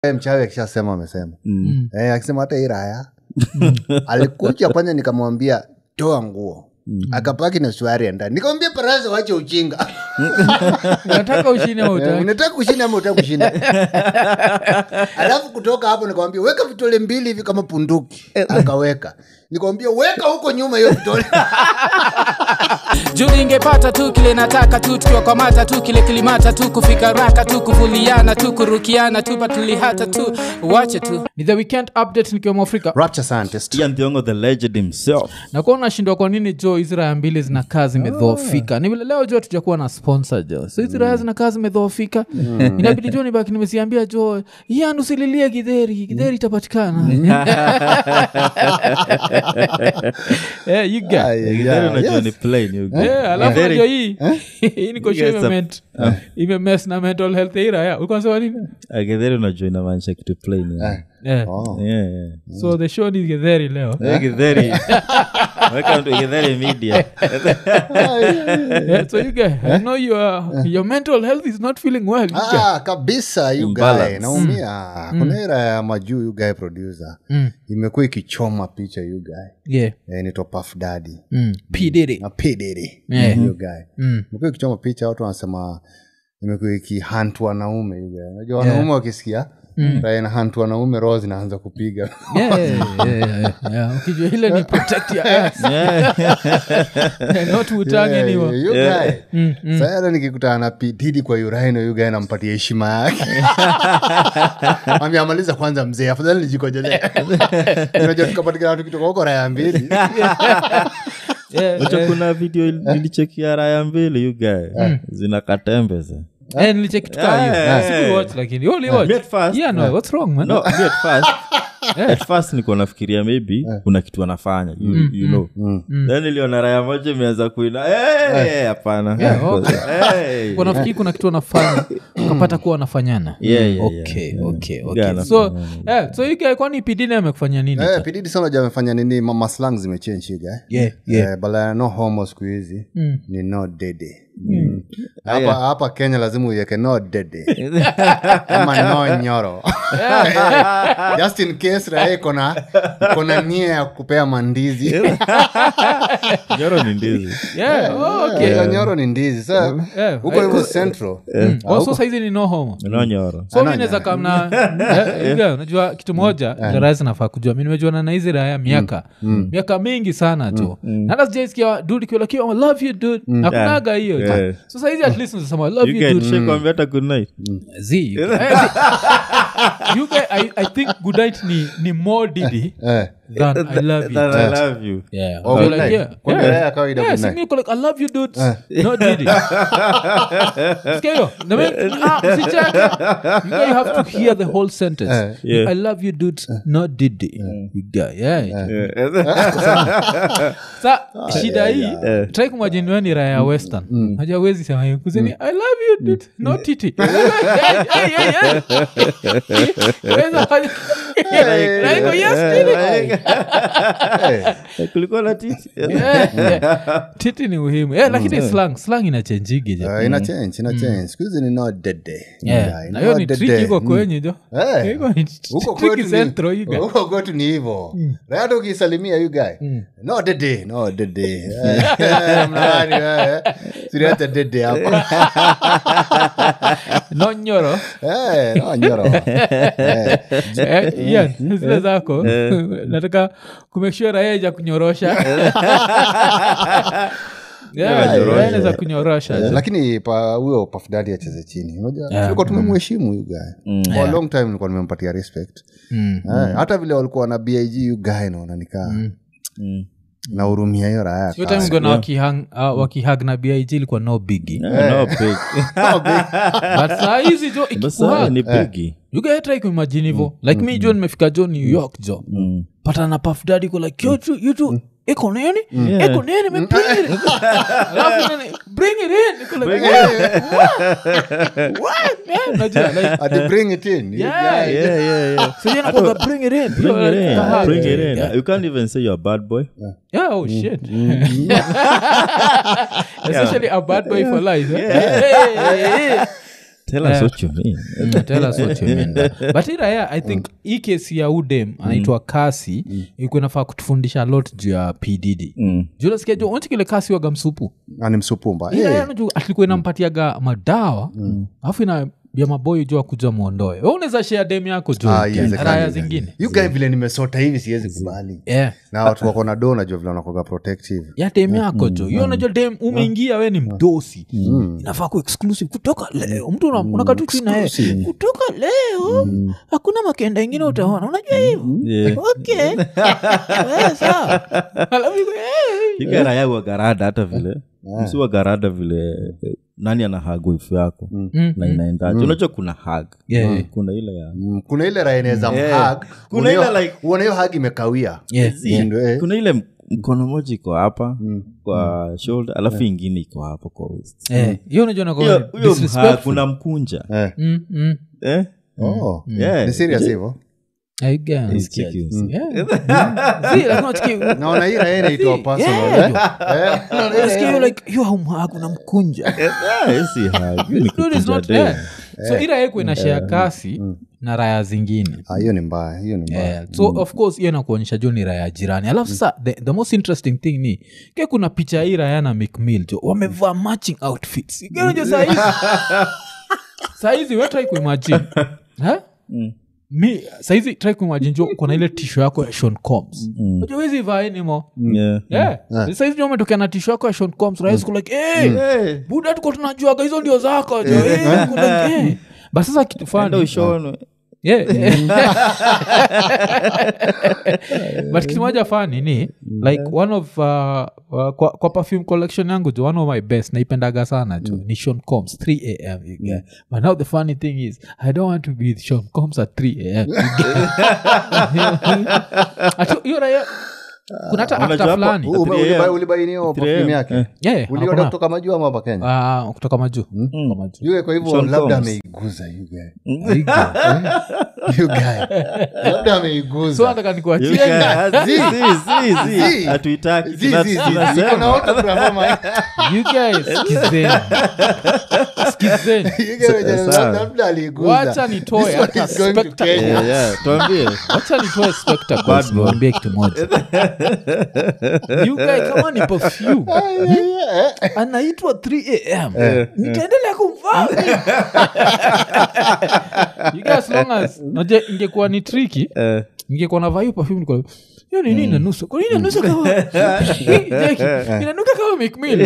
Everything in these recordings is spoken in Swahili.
Eh, mchawi akishasema amesema eh, akisema hata hii raya alikuja kwanza nikamwambia toa nguo akapaki na suari ndani nikamwambia parasa wache uchinga nataka ushine au Eh, utaki? unataka kushinda ama utaka kushinda alafu kutoka hapo nikamwambia weka vitole mbili hivi kama punduki akaweka nikamwambia weka huko nyuma hiyo vitole juu ningepata tu kile nataka tu tukiwakwamata tu kile kilimata tu kufika raka tu kuvuliana tu kurukiana tu patulihata tu wache tu ni the weekend update nikiwa mwafrika rapture scientist Ian Thiongo the legend himself nakuwa unashindwa kwa nini jo hizi raya mbili zinakaa zimedhoofika ni vile leo jo tujakuwa na sponsor jo so hizi raya zinakaa zimedhoofika inabidi jo nibaki nimeziambia jo yan usililie gidheri gidheri itapatikana Eh, you get. Githeri unajua ni plain, you get. Eh, alafu Githeri- najua hii hii niko sure Yes, imemet- imemes na mental health ya hii raya ulikuwa unasema nini Ah, Githeri unajua inamaanisha kitu plain yeah. Eh, Oh. Yeah, yeah. so the show ni gidheri leo Eh, Githeri. Welcome to Githeri Media. Yeah, so you guys, I know your your mental health is not feeling well. You guys. Ah, kabisa you guy Imbalance. naumia kuna ira ya majuu you guy producer imekuwa ikichoma picha you guy Yeah. eh, nitwa Puff Daddy Mm. P Diddy. na P Diddy Yeah. you guy imekuwa ikichoma picha watu wanasema imekuwa ikihunt wanaume you guy unajua wanaume wakisikia raia na hunt wanaume roho zinaanza kupiga Yeah, yeah, yeah, yeah, yeah, yeah. ukijua ile ni protect your ass not utange Yeah, niwa you guy. Sasa hata nikikutana na P Diddy kwa uraino you guy nampatia heshima yake amaliza kwanza mzee afadhali nijikojelee unajua tukapatikana tukitoka huko raya mbili Wacha kuna video il- nilichekia raya mbili you guy zina katembeza nilichekituka hiyo Yeah. sikuwatch lakini you only watch? Me at first- yeah no what's wrong man no me at first at first nikuwa nafikiria maybe kuna kitu anafanya you, you know then niliona raya moja imeanza kuina "Hey, hapana Yeah, okay. Hey. Kwa nafikiri kuna kitu wanafanya ukapata kuwa wanafanyana Yeah, yeah, yeah. okay okay Yeah, okay anafanya so eh, so ike kwani pidine amekufanya nini Eh, pididi sana ja amefanya nini mama slang zimechange guy Yeah, Eh, bala no homo siku hizi ni no dede Mm. hapa hapa kenya lazima uiweke no dede ama no nyoro just in case raha kona kona nia ya kupea mandizi nyoro ni ndizi yeah oh, okay Eh, nyoro ni ndizi sa Yeah, huko hivyo central Oh, so saizi ni no homo no nyoro so mi naweza kamna Eh, yeah, unajua kitu moja darasi nafaa kujua mi nimejuana na hizi raya miaka miaka mingi sana jo hata sijaisikia dud kiolakiwa I love you dude nakunaga hiyo jo. Yeah. so saizi at least unasema I love you you get dude shekwambia hata good night Z, you guy- eh, Z. You guy, I, I think good night ni, ni more didi Eh. than I love you. That I love you Yeah. Oh, You're good like, night. yeah, Kwa yeah. raya ya kawaida Yeah, good si night. mi niko like, I love you dudes. Not Diddy. Sikia hiyo? Na mi- ah, usicheke. You guy, you have to hear the whole sentence. Yeah. I love you dudes, not Diddy. You guy, yeah. sa shida hii trai kumwajini we ni raya ya western hajawezi sema hiyo kusini i love you dude no titi Hey, hey, hey, hey. Weza fanya- Like, yes, titi. Eh, kulikuwa na titi Yeah, yeah. titi ni muhimu yeah, lakini slang slang inachenjigi je eh, ina change ina change siku hizi ni no dede Yeah, Yeah, na hiyo no ni dede. trick iko Mm. kwenye jo Eh. Iko ni huko tricky kwetu central, ni- you guy. huko kwetu ni hivo hata ukisalimia you guy no dede no dede Eh, eh, mnani wewe siriata dede hapa no nyoro Eh, no nyoro Eh, Eh, Ian, zile zako nataka kumekshua raeja kunyorosha Yeah, kunyorosha. yeah, za kunyorosha eh, lakini pa huyo pafdadi acheze chini unajua tulikuwa tumemheshimu you guy for a long time nilikuwa nimempatia respect Mm. Eh, hata vile walikuwa na big you guy naona nikaa na hurumia hiyo raya hiyo time ngona wakihang ah, wakihag na big ilikuwa no bigi no big but saa hizi jo basa ikikuhag ni bigi ugaetrai kuimajini hivo like mi jo nimefika jo new york jo pata na pafdadi ko like yo tu you tu iko nini iko nini me bring it alafu nini bring it in Niko like what what man najua like ati bring it in you Yeah, guy. yeah yeah yeah so yeye anakuwaga, bring it in bring it in Kahag. bring it in Yeah. you can't even say you're a bad boy Yeah, oh shit. Especially a bad boy for life. eh? Hey, hey, hey. tell us what you mean Mm, tell us what you mean. but iraya i think hii kesi ya udem anaitwa kasi ikuwa inafaa kutufundisha lot juu ya pdd Mm. julasikia jo onchi kile kasi waga msupu ani msupumba Ila hey. alikuwa inampatiaga madawa alafu ina ya maboyo jo akuja mwondoe we unaweza share dem yako jo Ah, iwezekani. raya zingine you guy vile nimesota hivi siwezi kubali yeah. na watu wako na do najua vile wanakoga protective ya dem yako jo hiyo unajua dem umeingia we ni mdosi inafaa ku exclusive kutoka leo mtu una- unakatu chini na yeye kutoka leo hakuna makenda ingine utaona unajua hivo Yeah. okay Wewe sawa Alafu iko, "Hey." igaraya wagarada hata vile msi wagarada vile eh, nani ana hag wifu yako na inaendaje unajua kuna hag Yeah, yeah. kuna ile ya Mm, kuna ile raha inaweza Yeah. mhag Kuna ile like- uone hiyo hag imekawia Yeah, yeah. Ndio, eh. kuna ile m- mkono moja iko hapa kwa shoulder alafu ingine iko hapa kwa waist Eh, hiyo unajua Hiyo- nakuwa huyo mhag disrespectful. unamkunja Eh. Mm, mm. eh? Oh. Yeah. ni serious hivyo I guess. It's chickens. Yeah. See, like, unachiki- naona hii raha inaitwa See, personal yeah, eh? jo. Unasikia hiyo like, you haumhaku unamkunja Ah, hii si hug, hii ni Dude is kukunja not dem. there. so ira yeko inashea kasi na raya zingine Ah, hiyo ni mbaya hiyo ni mbaya Yeah. so of course hiyo nakuonyesha jo ni raya jirani alafu sa the, the most interesting thing ni ke kuna picha ya hii raya na mcmill jo wamevaa matching outfits iganajo sahizi sahizi we try kuimagine Ha? mi sahizi try kuimagine jo kona ile tisho yako ya shon coms najua wezi vaa anymore Yeah. yeah. saizi jo umetokea na tisho yako ya shon coms rahisi kulike hey, Hey, buda tuko tunajuaga hizo ndio zako jo hey, uko like, hey. but sasa kitu enda fani ushonwe yeah. but kitu moja fani ni like one of uh, uh, kwa, kwa perfume collection yangu jo one of my best naipendaga sana jo ni Sean Combs 3 am you get. but now the funny thing is i don't want to be with Sean Combs at 3 am you get. Atu- hiyo raya kuna hata Unajua actor hapo- fulani U- ume- 3 ulibai- AM. ulibainiwa 3 perfume AM. yake Eh. yeah, uliona hakuna- kutoka majuu ama hapa kenya Ah, kutoka majuu Kutoka majuu. Yule kwa hivyo Sean labda Combs. ameiguza you guy. You guy. labda so ameiguza nataka You nikuachie guys, zi, zi, zi, zi. Zi. hatuitaki Zi, tuna- zi, zi, zi. tunasema. Iko na autograph ama- you guys skizeni skizeni You guy wenye sawa. labda aliguza. wacha nitoe This hata one is going to spectacle. Kenya. Yeah, yeah, tuambie wacha nitoe spectacles Bad boy. niwaambie kitu moja you guy kama ni perfume anaitwa 3 am nitaendelea kumvaa you guys, as long as naje ingekuwa ni triki Eh, ingekuwa navaa hiyo perfume niko like, hiyo nini inanusa kwa nini inanusa kama Jackie, inanuka kama mcmill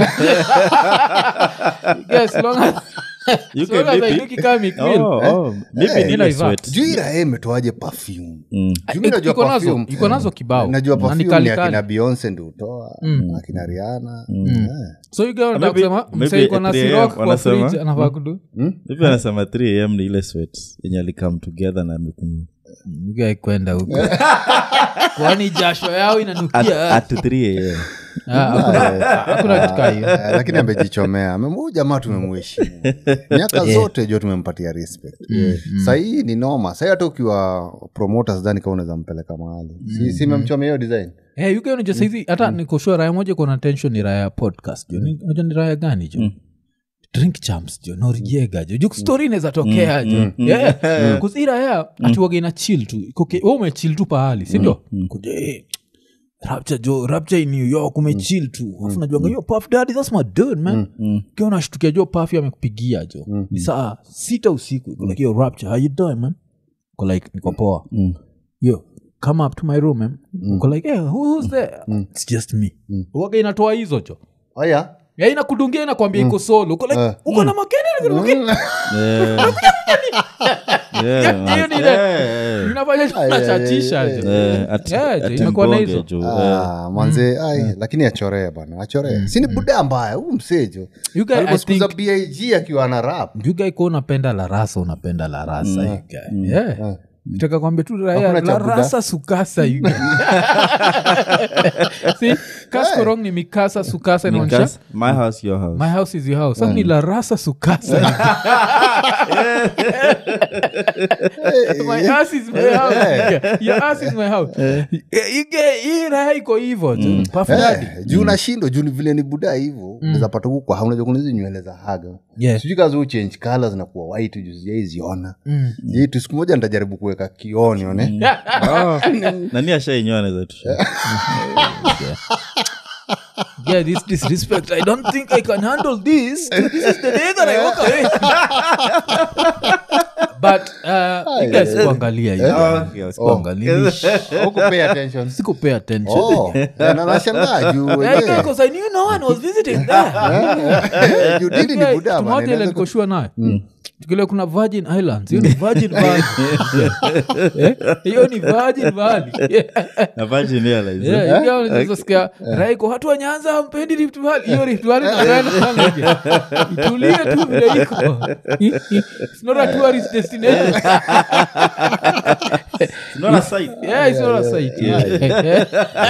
You guys, as long as you as long can as maybe- hainuki kama mcmill Oh, oh, maybe Eh, ni ile inaivaa. sweat. juu ira yeye imetoaje perfume Mm. Juu mi najua iko nazo perfume. iko nazo kibao najua Na ni perfume ni kali akina kali. beyonce ndi utoa akina riana so you guys wanataka Maybe- kusema maybe msee iko na 3 sirok AM kwa wanasema. fridge anafaa kudu Hivi anasema 3 am ni ile sweat yenye alikam together na mikumu Mgai kwenda huko kwani jasho yao at, inanukia at 3 am Ah, hakuna- hakuna kitu kaa hiyo Eh, lakini amejichomea Amemu- jamaa tumemheshimu miaka zote jo tumempatia respect sahii ni noma sahii hata ukiwa promota sidhani kama unaweza mpeleka mahali si, si memchomea hiyo design Eh, UK unajua saizi hata nikoshua raya moja kuna tension ni raya ya podcast jo Ni- unajua ni raya gani jo drink champs jo noriega jo juu story inaweza tokea jo Yeah. Kuzi raya atiwaga ina chill tu Iko- we umechil tu pahali sindio kuja eh, rapture jo rapture in new york umechil tu afu najuanga yo puff daddy that's my dude man Ukiwa unashtukia jo puff amekupigia jo ni saa sita usiku Iko like yo rapture how you doing man Iko like niko poa yo come up to my room man Uko like hey, who, who's there it's just me uwaga inatoa hizo jo aya ya inakudungia inakwambia iko solo uko like uko na makeni makeni hiyo ni ile inafanya jo unachachisha jo Eh, at- Yeah, at jo, imekuwa na Mbonge hizo. jo, eh. Ah, manze ai lakini achoree bana achoree sini buda mbaya huu msejo You guy, I aliposikiza think- big akiwa na rap you guy ko unapenda la rasa unapenda la rasa you guy. yeah. taka kwambia tu raya Hakuna cha la Buddha. rasa sukasa you get. See, kaskorong ni mikasa sukasa inaonyesha Because my house your house my house is your house sasa ni la rasa sukasa my ass is my house Yeah, your ass is my house You get- hii raya iko hivo tu Puff Daddy. Eh, juu nashindo juu ni vile ni buda hivo nazapata huku kwa unajua kuna hizi nywele za haga Yeah. sijui kazi uchange colors zinakuwa white juu sijaiziona Mm. Sijai tu siku moja nitajaribu kuweka kioni one nani ashainyoa naweza tu yeah this disrespect i don't think i can handle this this is the day that i walk away but uh, you guys kuangalia you guys. Kuangalia. Huku pay attention sikupay attention Oh, na nashangaa juu Yeah, wenyewe. because I knew no one was visiting there. Eh, juu didi ni Yeah, buda tumoja bana, ile inaweza nikoshua nayo tukile kuna virgin islands hiyo ni virgin valley Eh, hiyo ni virgin valley na virgin airlines eh? Yeah, ingawa unaweza sikia raiko watu wa nyanza mpendi rift valley hiyo rift valley napenda sana hiyo. itulie tu vile iko it's not a tourist destination It's not a site. yeah, it's not a site yeah.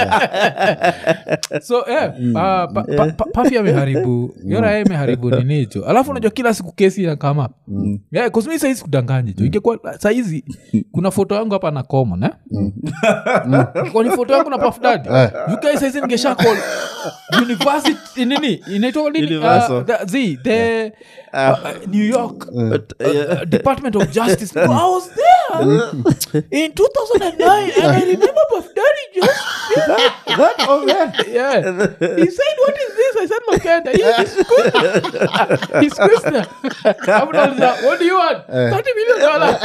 so yeah, uh, pa, pa, pa, pafi ameharibu yora imeharibu ninicho alafu unajua kila siku kesi inakama mm. yeah, kusmi saizi kudanganya jo ingekuwa saizi kuna foto yangu hapa na common eh? kwa ni foto yangu na pafdadi ukai saizi ningesha call university nini inaitwa nini Universal. uh, the, the, the uh, new york But, uh, Department of Justice. I was there in 2009, and I remember Puff Daddy just that oh man yeah. He said, "What is this?" I said, "Makanda." He he squeezed. he squeezed. them. Abdullah, What do you want? Thirty million dollars.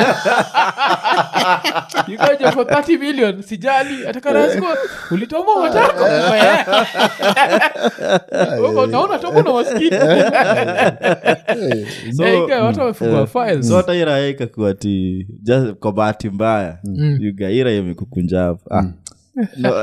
you got you for thirty million. Sijali. Atakarasko. Ulitoma matako. Wewe Naona tomo na maskini. So- Eh, ikawa watu wamefungua files. so hata ira ikakuwa ti just kwa bahati mbaya yugaira imekukunjavu ah. No,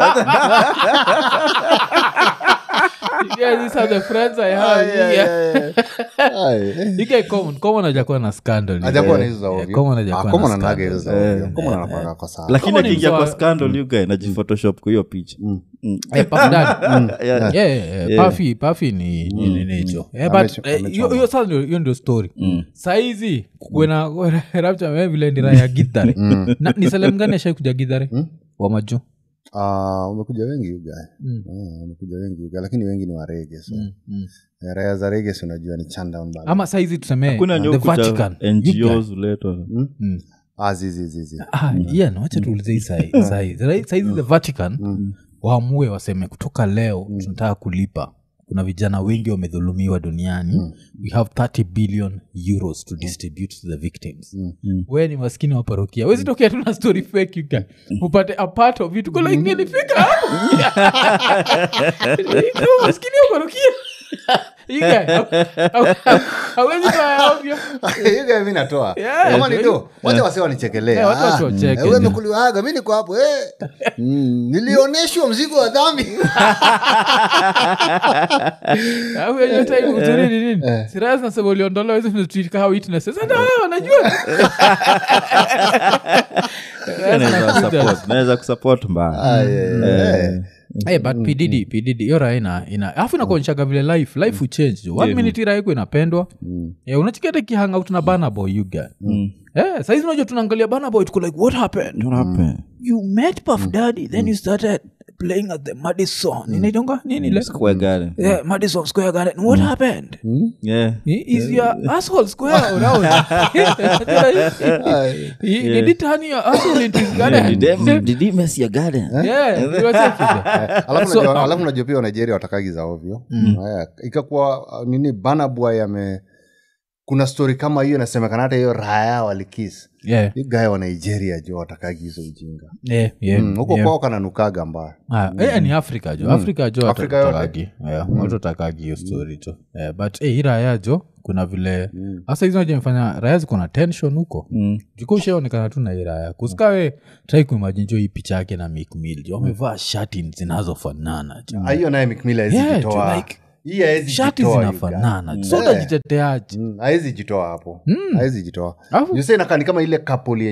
Yeah, these are the friends I have. Yeah. Ai, Ike common common hajakuwa na scandal hajakuwa na hizo za Yeah, ovyo. common Ah, hajakuwa common na anaga scandal. hizo za ovyo. Common anapanga kwa sawa. lakini Kama ni akiingia kwa mzwa- scandal yugae najiphotoshop kwa hiyo picha Eh, Puff Daddy. Yeah. Yeah, yeah, yeah. Puffy- Puffy ni ni- ni nicho Eh, but, Amecho- eh, amechoma. hiyo hiyo sasa ndio- hiyo ndio story saizi kukwena rapcha vile ndira ya githare Na- ni selem gani ashai kuja githare wamaju Ah, wamekuja wengi ugae wamekuja wengi ugae lakini wengi ni warege so Eh, raya za rege si unajua ni chandown bado. ama saizi tuseme kuna the ndio kucha vatican ngos uletwa Ah, zizi zizi Ah, yeah, no, wacha tuulize hii sai- sai- sai- saizi the vatican waamue waseme kutoka leo tunataka kulipa kuna vijana wengi wamedhulumiwa duniani we have 30 billion euros to distribute to the victims we ni maskini wa parokia wezitokea tuna story fake you can upate a part of it kula ingelifika hapo Ikawa maskini wa parokia You guy, haw- haw- hawezi kaa ovyo Hiyo guy mi natoa Yeah, kama ni yeah. do wacha wasi wanichekelea Yeah, watu wasiwacheke, wewe yeah. umekuliwaga mi niko hapo eh. Mm, nilioneshwa mzigo wa dhambi Alafu hiyo time uzuri ni nini siraya zinasema uliondolewa hizo tunatreat kama witnesses Sasa hao wanajua naweza kusupport mbaya Ah, yeah, yeah, yeah. hey, but pdd pdd hiyo raha ina ina alafu inakuonyeshaga vile life life uchange jo one minute raha iko inapendwa yeah, unachiketa kihangout na bana boy you guy yeah, saizi unajua tunaangalia bana boy tuko like what happened What happened? you met puff daddy then you started playing at the madison inaitonga nini ile Square Garden. yeah, madison square garden what happened Yeah. is your asshole square or round He- did it turn your asshole into his garden Did he mess your garden? yeah you were checking. alafu So, najua- alafu najua pia wanigeria watakagi za ovyo Haya, ikakuwa uh, nini banabwa yame kuna story kama hiyo inasemekana hata hiyo raya walikis yeah gae wa nigeria jo watakagi hizo ujinga yeah yeah Mm, huko yeah. kwao kananukaga mbaya Ah, eh, ni afrika jo afrika jo Afrika yote. watatakagi watatakagi hiyo story jo Eh, but eh, hii raya jo kuna vile hasa hizo najamfanya raya ziko na tension huko Mm. juko ushaonekana tu na hii raya kusikawe trai kuimajini jo hii picha yake na mikmil jo wamevaa shati zinazofanana jo Ah, hiyo naye mikmila Yeah, hawezi jo, jitoa like, hii hawezi shati jitoa, you guy. zinafanana so utajiteteaje Mm, hawezi jitoa hapo hawezi jitoa Alafu- Juu sasa inakaa ni kama ile couple yenye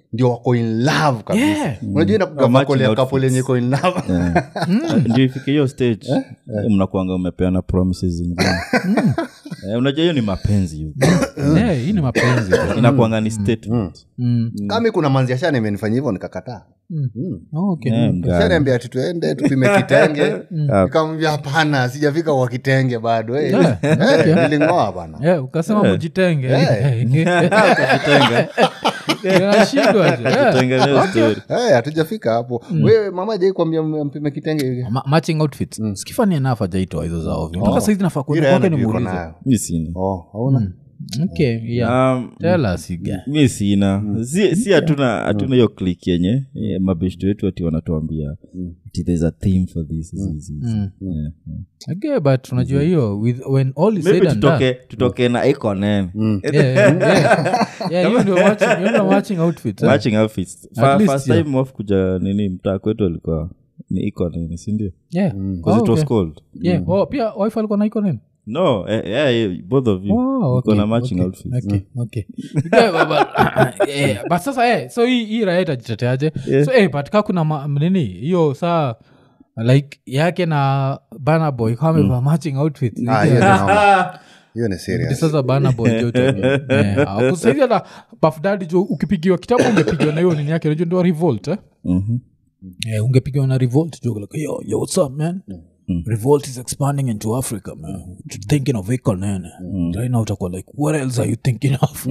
ndio wako in love kabisa Yeah. unajua inakuga matching makole ya outfits. couple yenye iko in love ndio ifike hiyo stage eh, mnakuanga umepeana promises zingine Eh, unajua hiyo ni mapenzi hiyo. Yeah, hii ni mapenzi inakuanga ni statement Mm. kami kuna manzi ashana imenifanya hivyo nikakataa Oh, okay. Eh, mga- shaniambia ati tuende tupime kitenge nikamwambia hapana sijafika kwa kitenge bado eh. Yeah, Eh, nilingoa bana Yeah, ukasema mujitenge Kitenga. Inashindwa je. Yeah. Tengeneza story. Eh, hatujafika hapo wewe mama jai kuambia mpime kitenge Ma- matching outfits skifani enough ajaitoa hizo za ovyo mpaka saizi nafaa kwenda Ile kwake energy uko nimuulize nayo. mi sina Oh, hauna okay yeah Um, tell us again mi sina si si hatuna hatuna hiyo click yenye eh, mabeshto wetu ati wanatuambia ati there's a theme for this, this, this, this. Yeah, yeah. okay but unajua hiyo with when all is maybe said and done tutoke tutoke na iko nene yeah, yeah, yeah. Yeah, hiyo ndio matching- hiyo ndio matching outfits eh? matching outfits Fa- At least, first yeah. time off kuja nini mtaa kwetu alikuwa ni iko nini sindio Yeah. because Oh, it was okay. cold Yeah. Oh, pia wife alikuwa na iko nini no eh, yeah, yeah, both of you Oh, Mko okay, na matching okay, outfits okay, okay. Yeah, but- but- eh, but sasa eh, so hii hii raha itajiteteaje so eh, but ka kuna ma- nini hiyo saa like yake na bana boy kameva matching outfit Ah, hiyo ni noma. hiyo ni Ni serious sasa bana boy jotokusaizi hata pafdadi jo ukipigiwa kitabu ungepigiwa na hiyo nini yake najua ndio revolt eh? Mhm. Eh, ungepigiwa na revolt jo like, yo, yo, what's up man revolt is expanding into africa man thinking of iko nene right now utakuwa like what else are you thinking of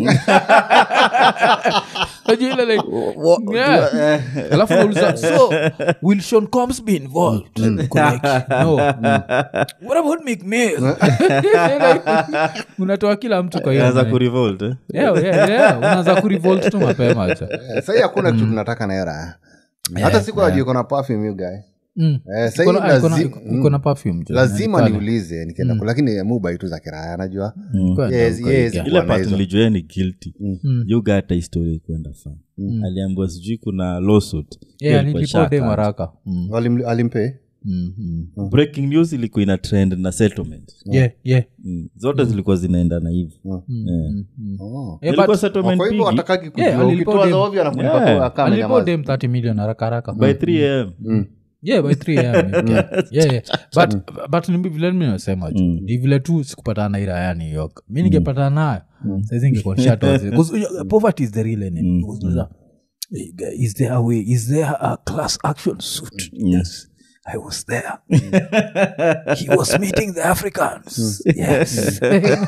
Unajua ile like yeah. alafu nauliza so will sean combs be involved Niko like no what about Meek Mill? Like, unatoa kila mtu kwa hiyo Anza maneno. kurevolt eh? Yeah, yeah, yeah. unaanza kurevolt tu mapema cha Eh, sahii hakuna kitu tunataka na era hata siku najua iko na perfume you guy Mm. Eh, sahii Iko na- iko na- lazima- iko na perfume jo. lazima Pale. niulize nikienda ku- lakini mubai tu za kiraya najua Kwenda Yes, huko yes. iga. ile Bwana part hizo. nilijua ni guilty yuga hata historia kwenda fa aliambiwa sijui kuna lawsuit Hiyo Yeah, ilikuwa nilipo dem shaka. haraka Mm, Walim- alimpe mm, mm. breaking news ilikuwa ina trend na settlement Yeah, yeah. mm. zote zilikuwa zinaendana hivi Yeah. Oh. Eh, Ilikuwa but- settlement kwa hivyo bigi watakaki Yeah, kujua alilipa ukitoa dem. za ovyo anakulipa Yeah. kwa kama alipo nyamaza. dem 30 million haraka haraka by 3 am yeah by 3 am yeah. yeah, yeah. but, but ni vile mi nasema ju ni vile tu sikupatana na ira ya new york mi ningepatana nayo saizi ingekuwa nishatoa- 'Cause, uh, poverty is the real enemy Because there's a- Hey, guy, is there a way is there a class action suit yes i was there he was meeting the africans yes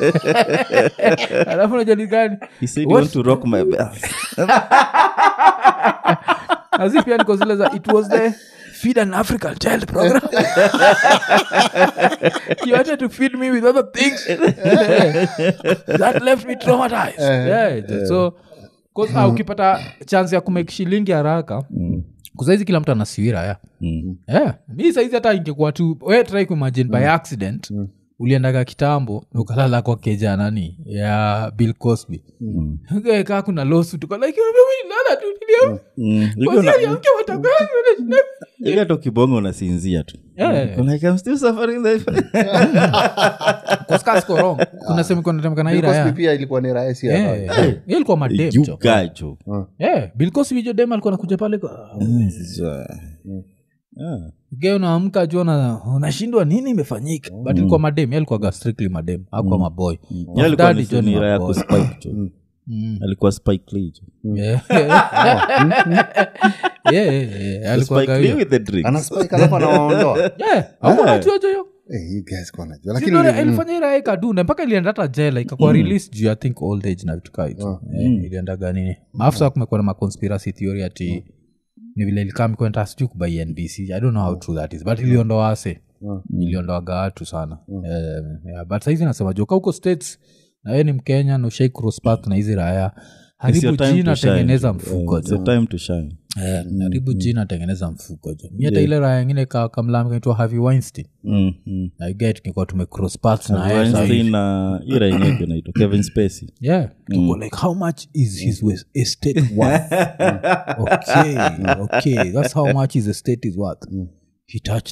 alafu najua ni gani he said you What? want to rock my bell As if yani kwa zile za it was the feed an african child program he wanted to feed me with other things that left me traumatized yeah, so 'cause, ah, ukipata chance ya kumake shilingi haraka kusaizi kila mtu anasiwira ya yeah. mi saizi hata ingekuwa tu we try kuimagine by accident uliendaga kitambo ukalala kwa keja nani ya bill cosby mm. kaa kuna losu tuko like lala tu nilio Mm. Ilikuwa na- Wasialiamke watakaa, ile hata ukibonga unasinzia tu Yeah. Like, I'm still suffering the- Koska siko wrong. kuna sehemu iko inatemeka na Bill ira, Cosby yeah. pia ilikuwa ni rahisi Yeah, hapa. yeah. Yeye alikuwa madem You cho. guy, jo. Yeah, Bill Cosby jo dem alikuwa nakuja pale kwa- Ah. Ge unaamka juu una- unashindwa nini imefanyika but ilikuwa madem yeye alikuwaga strictly madem akuwa maboy Yeye alikuwa ni Daddy jo ni sunira ya maboy. kuspike, jo. alikuwa spike Lee, jo. Yeah. Yeah, yeah, yeah, alikuwaga Spike Lee hiyo. with the drink. Ana spike alafu anawaondoa Yeah, hakuwa anajua jo hiyo. Eh, you guys kwa najua. Si Lakini ndio ilifanya ira ikadunda mpaka ilienda hata jela ikakuwa release juu i think old age na vitu kaa hizo Eh, iliendaga nini maafu saa kumekuwa na maconspiracy theory ati ni vile ilikaa mikwenta sijui kubai nbc i don't know how true that is but iliondoa wase iliondoaga watu sana Eh, yeah, but saizi nasema joka huko states na we ni mkenya na ushai cross path na hizi raya It's your haribu time jina to shine, tengeneza jo. mfuko Eh, it's jo your time to shine. Eh, haribu jina tengeneza mfuko jo mi hata ile raya ingine ka- kamlami kaitwa harvey weinstein Mm, mm. naiget kikuwa tume cross path na yeye Weinstein sahivi. na ira yenyewe pia inaitwa kevin spacey yeah tuko like how much is his wes- estate worth okay okay that's how much his estate is worth he touched me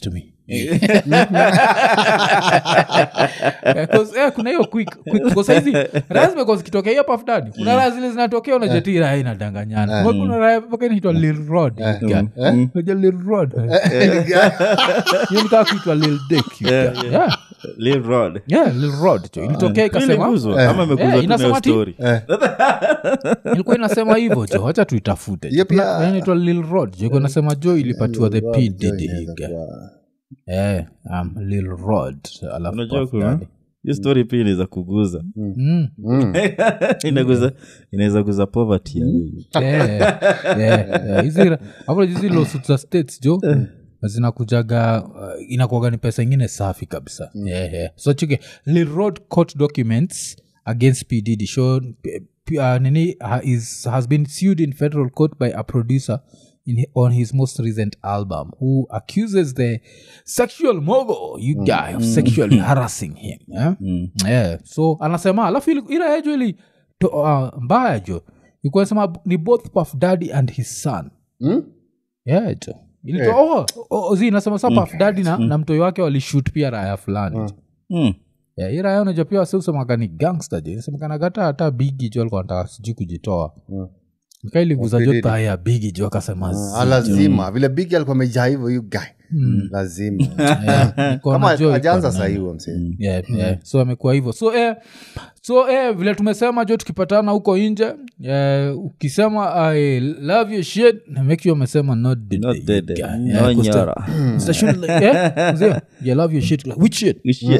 Eh, 'cause, eh, kuna hiyo quick quick kwa saizi raha zimekuwa zikitokea hiyo pafdani kuna raha zile zinatokea unajeti raha inadanganyana Kumbe kuna raha mpaka inaitwa lil rod guy. Unajua lil rod hiyo nikaa kuitwa lil dick you Yeah, guy. yeah. Yeah. Lil Rod. Yeah, lil rod jo ilitokea ikasema Iliguzwa, ama imeguzwa Eh, tu na inasema hiyo ati- story. ilikuwa inasema hivyo jo wacha tuitafute Hiyo pia- Kuna- inaitwa lil rod jo ilikuwa inasema jo ilipatiwa the Rod, p jo, diddy inaweza guy. kuwa- Eh, um, lil rod alafu unajua Puff kuna Daddy. hii story pia inaweza kuguza Mm. Mm. inaguza inaweza guza poverty ya wewe. Yeah, yeah, yeah. Hizi ra- hapo hizi lawsuits za states jo zinakujaga uh, inakuaga ni pesa ingine safi kabisa yeah, yeah. so chike lirod court documents against pdd show p- p- uh, nini ha- is, has been sued in federal court by a producer in, hi- on his most recent album who accuses the sexual mogul you guy of sexually harassing him yeah? yeah. so anasema alafu ili- ila yejo ili to, uh, mbaya jo ilikuwa nasema ni both puff daddy and his son Mm? yeah jo ilitoa oh, oh, oh, zi nasema sa puff daddy na, na mtoi wake walishut pia raya fulani Mm. yeah, hii raya unajua pia wasiusemaga ni gangster jo inasemekanaga hata hata bigi jo alikuwa anataka sijui kujitoa Mm. nikailiguza jo Diddy. thaya bigi jo akasema Ah, lazima vile bigi alikuwa amejaa hivyo you guy lazima kama ajaanza sahii huo msee yeah, yeah. so amekuwa hivyo so eh, so eh, vile tumesema jo tukipatana huko nje eh, ukisema i love your shit na make sure umesema not dead, Not dead, Yeah, no yeah, 'cause the- nyara. it's the shit like, eh, mzee, you love your shit like, which shit Shit.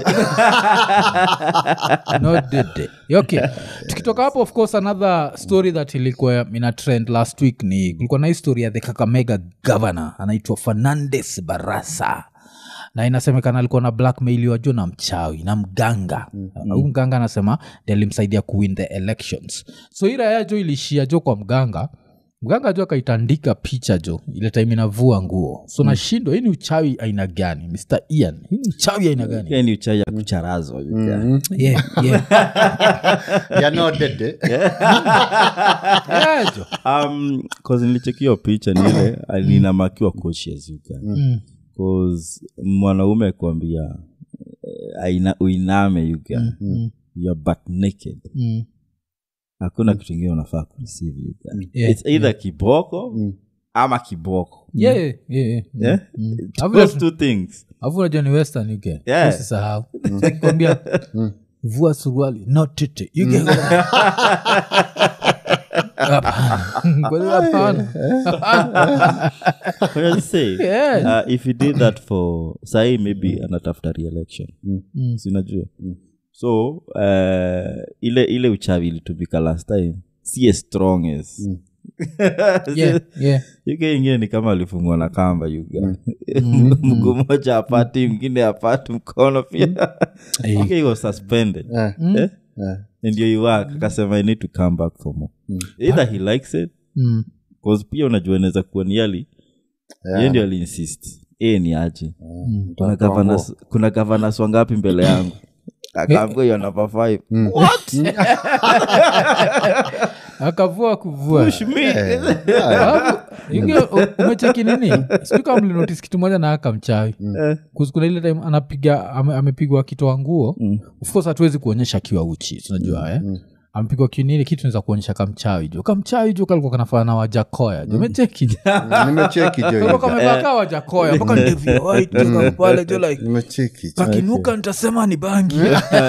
not dead day. okay tukitoka hapo of course another story that ilikuwa ina trend last week ni kulikuwa na histori ya the kakamega governor anaitwa fernandes barasa na inasemekana alikuwa na blackmailiwa jo na mchawi na mganga huu mganga anasema ndi alimsaidia kuwin the elections so hii raya jo ilishia jo kwa mganga mganga jo akaitandika picha jo ile time inavua nguo so nashindwa hii ni uchawi aina gani mr ian hii ni uchawi aina gani Pia ni uchawi ya kucharazwa you guy. yeah, yeah. You're not dead, eh? yeah, jo. um, 'cause nilichekio picha nile alinamakiwa coaches you guy. Mm. 'Cause mwanaume kuambia eh, aina- uiname you guy. Mm. You're butt naked Mm. hakuna kitu ingine unafaa kureceive you guy. Yeah, It's either kiboko ama kiboko Yeah, yeah, yeah, yeah. yeah? Mm. It's Alafu those unajua- two things alafu unajua ni western you get. Yeah. usisahau kwambia vua suruali not tete You get- Hapana. Kwa hiyo hapana. What I say Yeah. uh, if he did that for sahii maybe anatafuta reelection Mm. sinajua so uh, ile ile uchawi ilitumika last time si as strong as Yeah, yeah. yuke ingine ni kama alifungwa na kamba yuga mguu moja apati mwingine apati mkono pia yuke he was suspended Eh, Eh? eh. ndio iwak akasema i need to come back for more either he likes it Mm. cause pia unajua inaweza kuwa ni yali ye ndio aliinsist e ni aje kuna governors- kuna gavanas wangapi mbele yangu akaambia hiyo namba five akavua kuvua Push me. Alafu, inge- u- umecheki nini sikuka mlinotis kitu moja na aka mchawi Kuzi- kuna ile time anapiga ame, amepigwa akitoa nguo of course hatuwezi kuonyesha akiwa uchi tunajua eh? amepigwa kinini kitu naweza kuonyesha kamchawi jo kamchawi jo kalikuwa kanafana na wajakoya jo umecheki nimecheki jo Kalikuwa kamevaa kaa wajakoya mpaka ndevu ya white jo kama pale jo like nimecheki jo. kakinuka nitasema ni bangi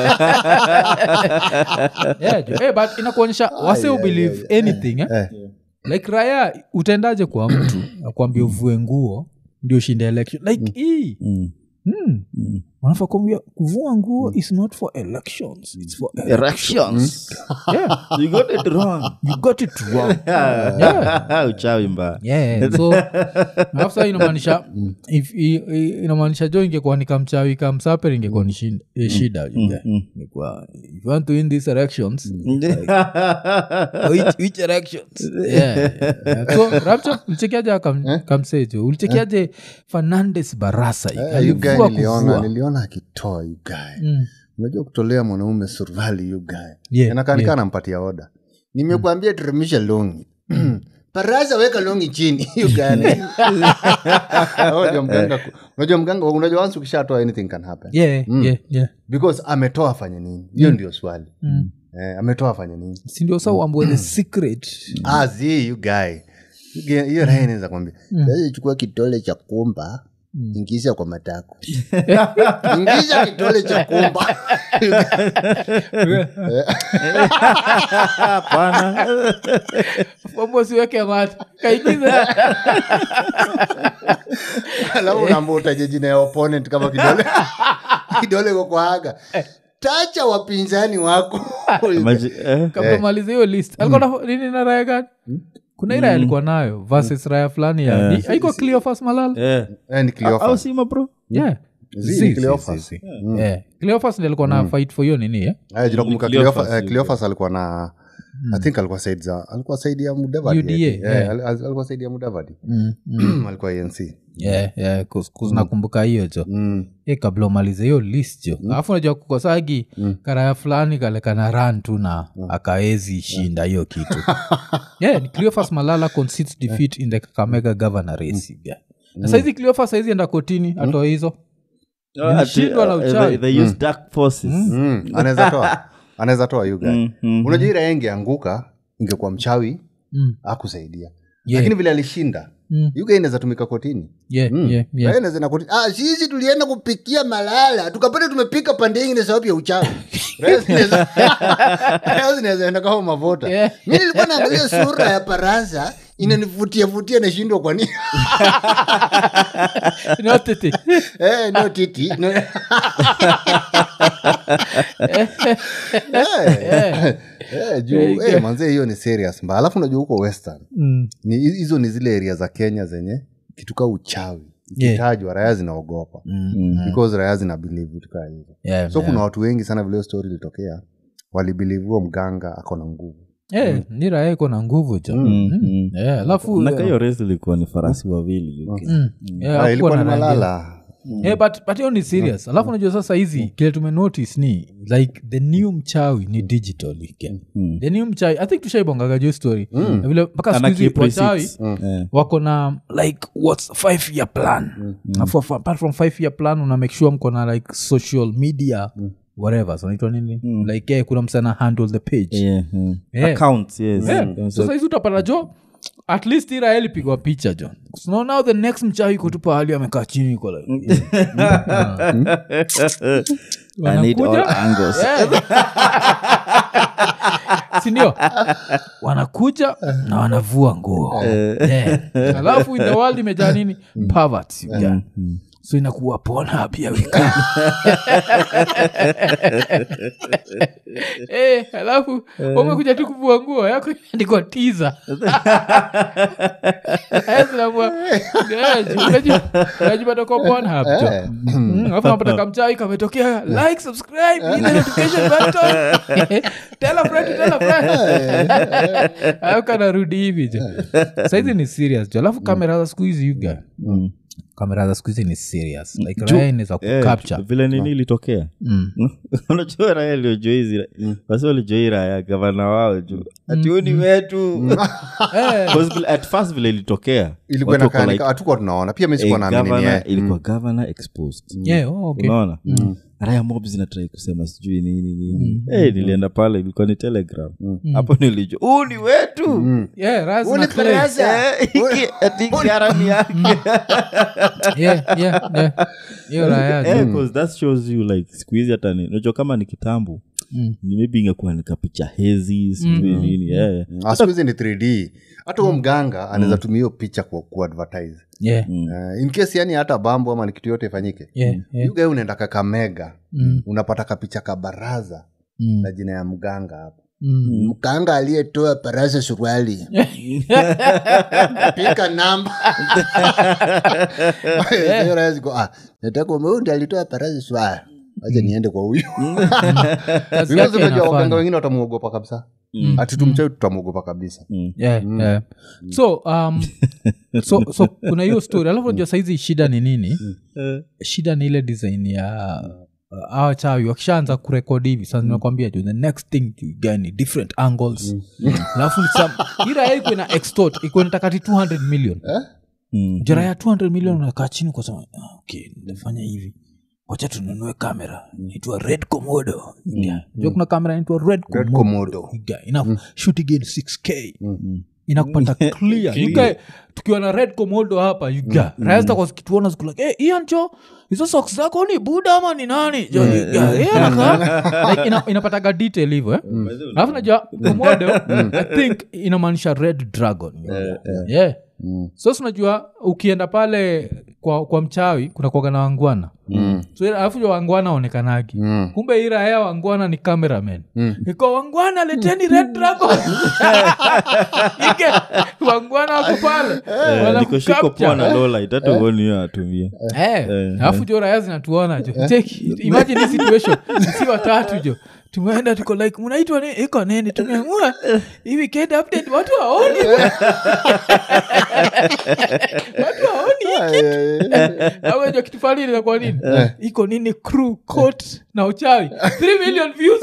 yeah, jo. Eh, but inakuonyesha wase ubelieve anything eh? Eh. like raya utaendaje kwa mtu akwambia uvue nguo ndio ushinde election like hii Mm. hmm. wanafaa kuambia kuvua nguo is not for elections it's for elections yeah You got it wrong. you got it wrong yeah uchawi mbaya yeah so alafu saa inamaanisha if- i- i- inamaanisha jo ingekuwa nikamchawi kamsaper ingekuwa ni shin- eh, shida yeah. Ingekuwa, if you want to win these elections which, which elections yeah, yeah. so rapture ulichekiaje akam- kamsejo ulichekiaje fernandes barasa Eh, you guy alivua niliona kuvua. niliona akitoa you guy Mm. unajua kutolea mwanaume survali you guy Yeah, inakanika anampatia oda nimekuambia teremsha longi paraza weka longi chini You gani? Unajua mganga unajua mganga unajua once ukishatoa anything can happen yeah, yeah, yeah. because ametoa afanye nini hiyo ndio swali Mm. eh, ametoa afanye nini sindio sa uambue the secret ah, zi you guy You guy- hiyo raha inaweza kwambia sasa chukua kitole cha kumba ingiza kwa matako ingiza kitole cha kumba hapana Mambo siweke mata kaigiza alafu unaambia utaje jina ya opponent kama kidole kidole kwa kwaga tacha wapinzani wako Maji- eh, kabla malize hiyo list alikuwa na nini na raya gani kuna ira alikuwa nayo versus raya fulani ya ni- haikuwa cleofas malala eh. Eh, ni Cleophas. au sima bro yeah Zi, Zi, ni zi, Cleophas. zi, zi. Yeah. Cleophas ndiye alikuwa na fight for hiyo nini eh? Eh, jina kumbuka Cleophas, Cleophas- eh, you Cleophas alikuwa na i think alikuwa said za alikuwa saidi ya mudavadi UDA, Eh, yeah. al- al- alikuwa saidi ya mudavadi alikuwa anc yeah, yeah, 'cause- 'cause nakumbuka hiyo jo e kabla umalize hiyo list jo alafu unajua kukosagi karaya fulani kalekana ran tu na akaezi shinda hiyo kitu yeah, ni cleofas malala concedes defeat in the kakamega governor race yeah. na saizi cleofas saizi enda kotini atoa hizo Oh, ati, Nilishindwa na uh, uchawi. they- they use dark forces Mm, anaweza toa anaweza toa you guy Mm, mm. unajua ira ingeanguka ingekuwa mchawi Mm. akusaidia Yeah. lakini vile alishinda Mm. yuga inaweza tumika kotini yeah, Mm. yeah, yeah. Raia inaweza enda kotini ah, sisi tulienda kupikia malala tukapata tumepika pande ingine sababu ya uchawi Raia zinaweza- Raia zinaweza enda kama mavota Yeah. mi nilikuwa naangalia sura ya parasa inanivutia vutia nashindwa kwa nini No, tete. Eh, no titi no. Eh, eh, juu eh, manze hiyo ni serious mba alafu unajua huko western Mm. ni hizo ni zile area za kenya zenye kituka uchawi Yeah. ikitajwa raya zinaogopa Mm. because raya zina believe vitu kaa hizo Yeah, so yeah. kuna watu wengi sana vile hiyo story ilitokea walibelieve huo mganga ako na nguvu Eh, ni raya iko na nguvu jo Mm, mm. Yeah, alafu Naka hiyo race ilikuwa ni farasi wawili UK. Mm. Yeah, Ah, hakukuwa ilikuwa na ni rangi. malala Eh, but but hiyo ni serious alafu unajua sasa hizi kile tumenotice ni like the new mchawi ni digital again. Mm. the new mchawi i think tushaibongaga jo story Na vile mpaka siku Ana hizi keep wachawi receipts. Eh. wako na like whats five year plan Afu- afu- apart from five year plan una make sure mko na like social media whatever so naitwa nini like yeah, kuna msana handle the page Yeah, yeah. Yeah. Accounts, yes. Yeah. Yeah. sasa hizi utapata jo at least iraeli pigwa picha jo so now the next mchawi iko tu pahali amekaa chini iko like I need all Wanakuja. angles. sindio wanakuja na wanavua nguo Yeah. alafu in the world imejaa nini Perverts, yeah. so inakuwa pona pia wika Eh, alafu umekuja tu kuvua nguo yako imeandikwa tiza unajipata kwa Pornhub, jo. Mm, alafu napata kamchai kametokea like subscribe hit the notification button tell a friend to tell a friend Alafu kanarudi hivi jo saizi ni serious jo alafu kamera za siku hizi yuga kamera za siku hizi ni serious like raya inaweza Eh, kucapture vile nini ilitokea Mm. unajua raya iliojoizi basi walijoi raya gavana wao juu ati huu ni wetu Eh, 'Cause vile- at first vile ilitokea ilikuwa watu wako inakaanika like, hatukuwa tunaona pia mi eh, sikuwa naamini governor- yeye. ilikuwa governor exposed yeah, oh, okay. unaona raya mob zinatrai kusema sijui nini nini Eh, nilienda pale ilikuwa ni telegram hapo nilijua huu ni wetu Yeah, raya Huu ni zina claim. Teresa. Eh, iki- ati gharami yake Yeah, yeah, yeah. hiyo raya jo. Eh, 'cause that shows you like siku hizi hata ni unajua kama ni kitambo ni maybe ingekuwa nikapicha hezi sijui nini eh. Ah, siku hizi ni 3d hata huo mganga anaweza tumia hiyo picha ku, kuadvertise Yeah, uh, in case yani hata bambo ama ni kitu yote ifanyike yeah, yeah. yuga unaenda kakamega Mm. unapata kapicha ka baraza Mm. na jina ya mganga hapo Mm. mganga aliyetoa baraza suruali pika namba Hiyo raia ziko, ah, nataka huyu ndiye alitoa baraza suruali acha niende kwa huyu Kazi Because yake unajua inafanya. waganga wengine watamuogopa kabisa ati tumchai tutamuogopa kabisa yeah, yeah. so um, so so kuna hiyo story alafu unajua saizi shida ni nini shida ni ile design ya uh, awa chawi wakishaanza kurekodi hivi sasa nimekwambia jo the next thing you get ni different angles alafu ni some- hii raya iko ina extort iko inatakati 200 million Mm. jara ya 200 million unakaa chini ukasema ah, okay nitafanya hivi wacha tununue kamera inaitwa red komodo jo kuna kamera inaitwa red Red komodo Komodo. Iga, ina shoot again 6k inakupata clear Iga, tukiwa na red komodo hapa yuga raya zitakuwa zikituona zikula hey, ian jo hizo socks zako ni buda ama ni nani jo Iga, eh, anakaa- like, ina, inapataga detail hivyo eh? alafu najua komodo i think inamaanisha red dragon yeah so sinajua ukienda pale kwa, kwa mchawi kuna kuaga na wangwana Mm. so alafu jo wangwana aonekanagi Mm. kumbe ira ya wangwana ni cameraman iko wangwana leteni red dragon ike wangwana wako pale Wana nikoshiko capture. poa na lola itata uoni hiyo atumia Eh, alafu jo raya zinatuona jo Take it. imagine hii situation si watatu jo tumeenda tuko like mnaitwa ni iko nini tumeamua hii weekend update watu waoni watu waoni hii kitu aweja kitu falini na kwa nini iko nini crew coat na uchawi 3 million views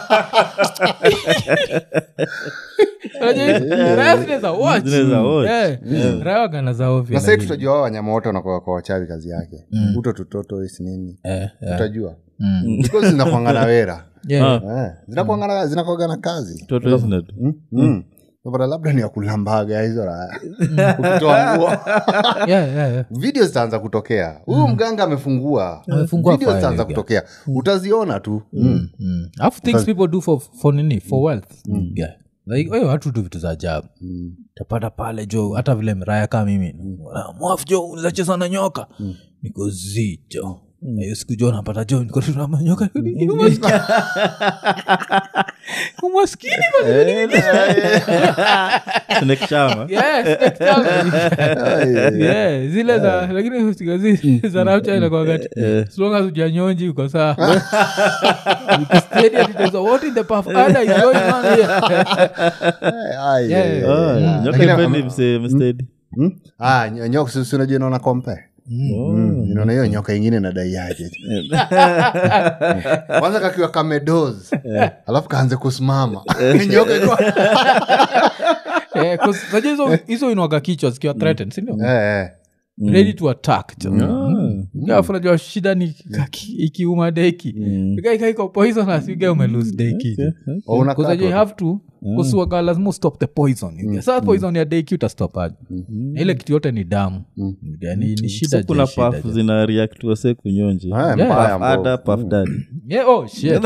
Unajua, raya zinaweza watch. Zinaweza watch. Eh, raya wagana za ovyo na sai lakini. tutajua hao wanyama wote wanakuwa kwa wachawi kazi yake uto tutoto isi nini Eh, eh. utajua because zinakwangana wera Yeah. Eh, zinakwangana zinakwangana kazi toto isn't it? Mm, mm. Unapata labda ni ya kulambaga hizo raya ukitoa nguo Yeah, yeah, yeah. video zitaanza kutokea huyu mganga amefungua Amefungua video file, zitaanza yeah. kutokea utaziona tu mm. Mm. alafu things people do for, for nini for wealth yeah. like wewe watu tu vitu za ajabu tapata pale jo hata vile mraya kaa mimi "Ah, mwaf jo unacheza na nyoka niko zi jo Na hiyo siku jo napata jo niko tu na manyoka Umaskini. umaskini bana. Snake charmer. Yes, next time. Yeah, zile za lakini usikazi za rapcha inakuwa wakati as long as ujanyonji uko sawa Ukistedi ati there's a what in the puff ada is going on here Ai, Yeah, ai, yeah, ai. Ah, nyoka Lakini, ipendi um, mse- mstedi mm? Ah, ny- nyoka si- si unajua inaona kompe Mm, inaona hiyo nyoka ingine nadaiaje kwanza kakiwa kamedoz alafu kaanze kusimama nyoka iko Eh, 'cause unajua hizo hizo inwaga kichwa zikiwa threatened sindio Eh, eh. ready to attack jo alafu najua shida ni kaki- ikiuma deki ikaikaiko poisonous uga umelose deki jo Oh, unakaa Because you tu. have to kusuaga lazima stop the poison mm. saa poison ya deki utastopaje Na ile kitu yote ni damu ni, ni shida so je, kuna shida paf je. zina react wase kunyonji Eh, Yeah. mbaya Puff mbovu. ada paf dadi Yeah, oh shit.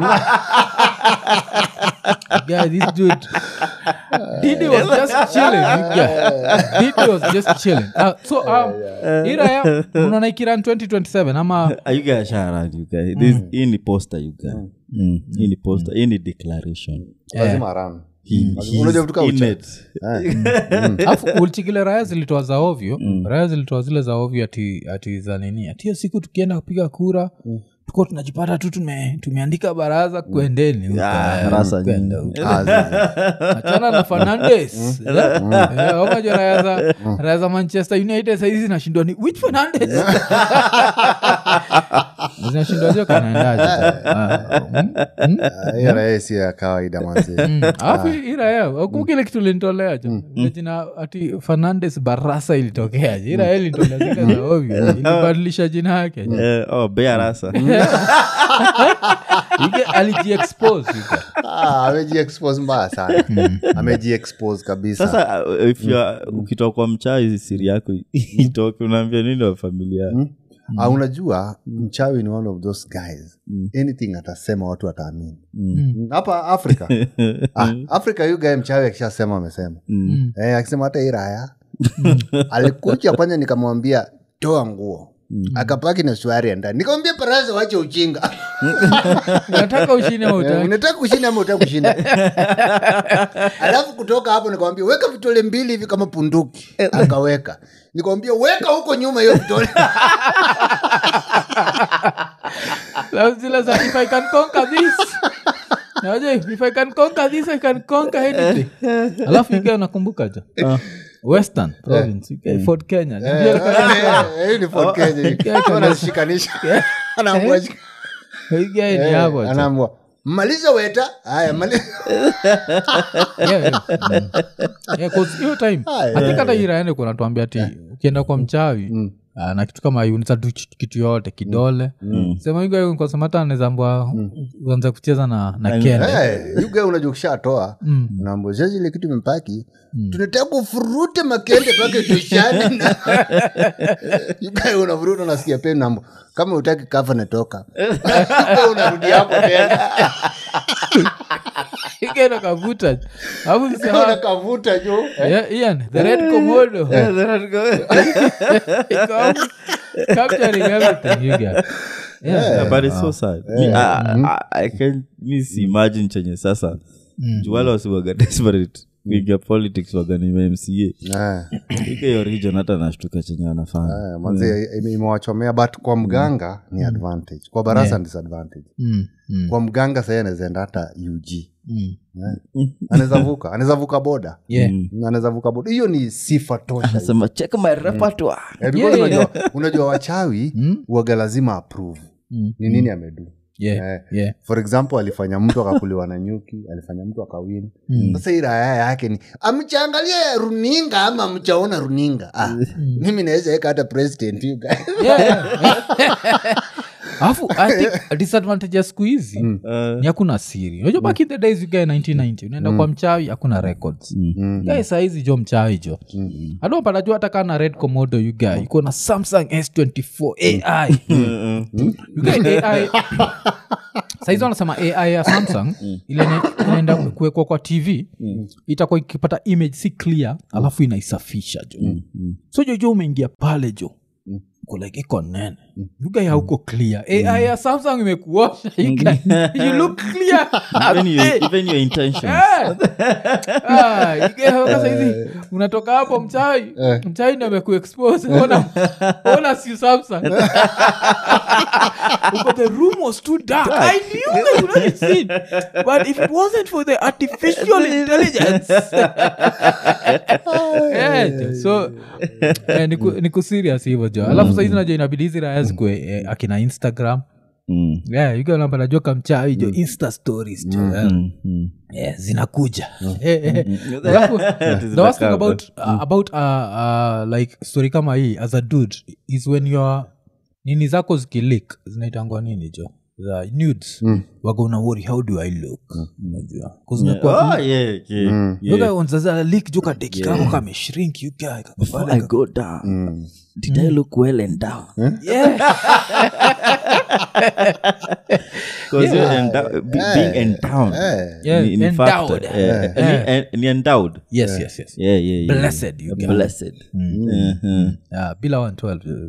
yeah, this dude. Didi was just chilling. Yeah. Didi was just chilling. Uh, so um, iraya unaona ikiran 2027 ama hii ni poster you guy. Mm, hii ni poster hii ni declaration lazima run He- Lazima- he's unajua vitu kama in ucha- it. Eh. alafu ulichikile raya zilitoa za ovyo raya zilitoa zile za ovyo ati, ati za nini ati hiyo siku tukienda kupiga kura tuko tunajipata tu tume, tumeandika baraza kuendeni huko. Ah, Eh, rasa kwenda nyingi. huko. Ah, zizi. achana na fernandes omajo raya za raya za manchester united saizi zinashindwa ni which fernandes zinashindwa jo kanaendaje Ah, hiyo raha si ya kawaida manzi alafu iraya kukile kitu linitolea jo jina ati fernandes barasa ilitokea je iraya ilitolea zile za ovyo ilibadilisha jina yake jo. Eh, oh, bea rasa Ike alijiexpose ike. Ah, amejiexpose mbaya sana amejiexpose kabisa sasa uh, if you are- ukitoka kwa mchai siri yako itoke unaambia nini wa familia Ah, unajua mchawi ni one of those guys anything atasema watu wataamini Mm, hapa afrika ah, afrika yu gae mchawi akishasema amesema eh, akisema hata iraya alikuja kwanza nikamwambia toa nguo akapaki na swari ndani nikamwambia paraza wache uchinga unataka ushine au Eh, utaki? unataka kushinda ama utaka kushinda alafu kutoka hapo nikamwambia weka vitole mbili hivi kama punduki akaweka nikamwambia weka huko nyuma hiyo vitole Na zile za if i can conquer this Naje, if i can conquer this i can conquer anything alafu ike nakumbuka jo western province ike fort kenya Ndio alikuwa anasema. Eh, hii ni Fort Kenya hii. Yeah, Wanazishikanisha Anaambia shika- Hii guy ni hapo tu. anaambua maliza weta haya maliza Yeah, yeah. Mm. Yeah, 'cause hiyo time Ah, I think hata iraende kunatuambia ti ukienda kwa mchawi ah, na kitu kama hiyo unaweza tu ch- kitu yote kidole sema higokosemata anezambwa uanze kucheza na, na kende Hey, yuga unajua ukishatoa naambia sasa ile kitu imepaki tunataka kufurute makende pake tushani yuga unavuruta unasikia peni nambo kama utaki kafa natoka Yuga unarudi hapo tena igenda kavuta alafu sisema unakavuta juu Yeah, Ian, the red komodo Iko hapo, capturing everything you get. Yeah. Yeah, but it's so sad Me, I, I, I can miss imagine chenye sasa juu wale wasiwaga desperate kuingia politics waganima mca Ah, ike hiyo region hata nashtuka chenye wanafanya ah, manze ime- imewachomea but kwa mganga ni advantage kwa barasa ni disadvantage Mm, mm, kwa mganga sahii anawezaenda hata ug mm. anaweza vuka anaweza vuka boda Yeah. anaweza vuka boda hiyo ni sifa tosha sema check my repertoire Eh, because unajua, unajua wachawi uaga lazima approve ni nini amedu Yeah, Eh, yeah. for example alifanya mtu akakuliwa na nyuki alifanya mtu akawin sasa hii raya yake ni amchaangalia runinga ama amchaona runinga ah, mimi naweza weka hata president you guys. Yeah, yeah. alafu i think disadvantage ya siku hizi ni hakuna siri unajua back in the days you guy 1990 unaenda kwa mchawi hakuna records guy saizi jo mchawi jo adopata jua hata kaa na red komodo you guy iko na samsung s24 ai You guy ai saizi wanasema ai ya samsung ile ina- inaenda kuwekwa kwa tv itakuwa ikipata image si clear alafu inaisafisha jo so jojo umeingia pale jo uko like iko nene yugai hauko clear ai ya samsung imekuosha you guy- you look clear even, you, Hey. even your intentions Eh. Ah, you guy hauka saizi unatoka hapo mchai mchai ndo amekuexpose ona ona si samsung Uko, the room was too dark i knew they would not see but if it wasn't for the artificial intelligence yeah, so eh, niku, niku serious hivyo jo alafu saizi najua inabidi hizi raya zikue eh, akina instagram Mm. yeah, yuganapa najua kamchawi jo insta stories jo eh. Mm. yeah, zinakuja Eh, eh. Alafu, the worst thing about, uh, about uh, uh, like story kama hii as a dude is when your nini zako zikilik zinaitangwa nini jo the nudes waga una worry how do i look unajua 'Cause unakuwa- Oh, yeah, yeah, yeah. Yoga unzaza lik jo kadeki kako kameshrink you guy kako Before pale I go down, did I look well and down? Yeah. Because you're endow- be- being endowed. Yeah, ni- ni endowed. factor. Eh, ni- en- ni endowed. yes yes yes Yeah, yeah, yeah. Blessed, you guy. Blessed. Mhm. Ah, bila 112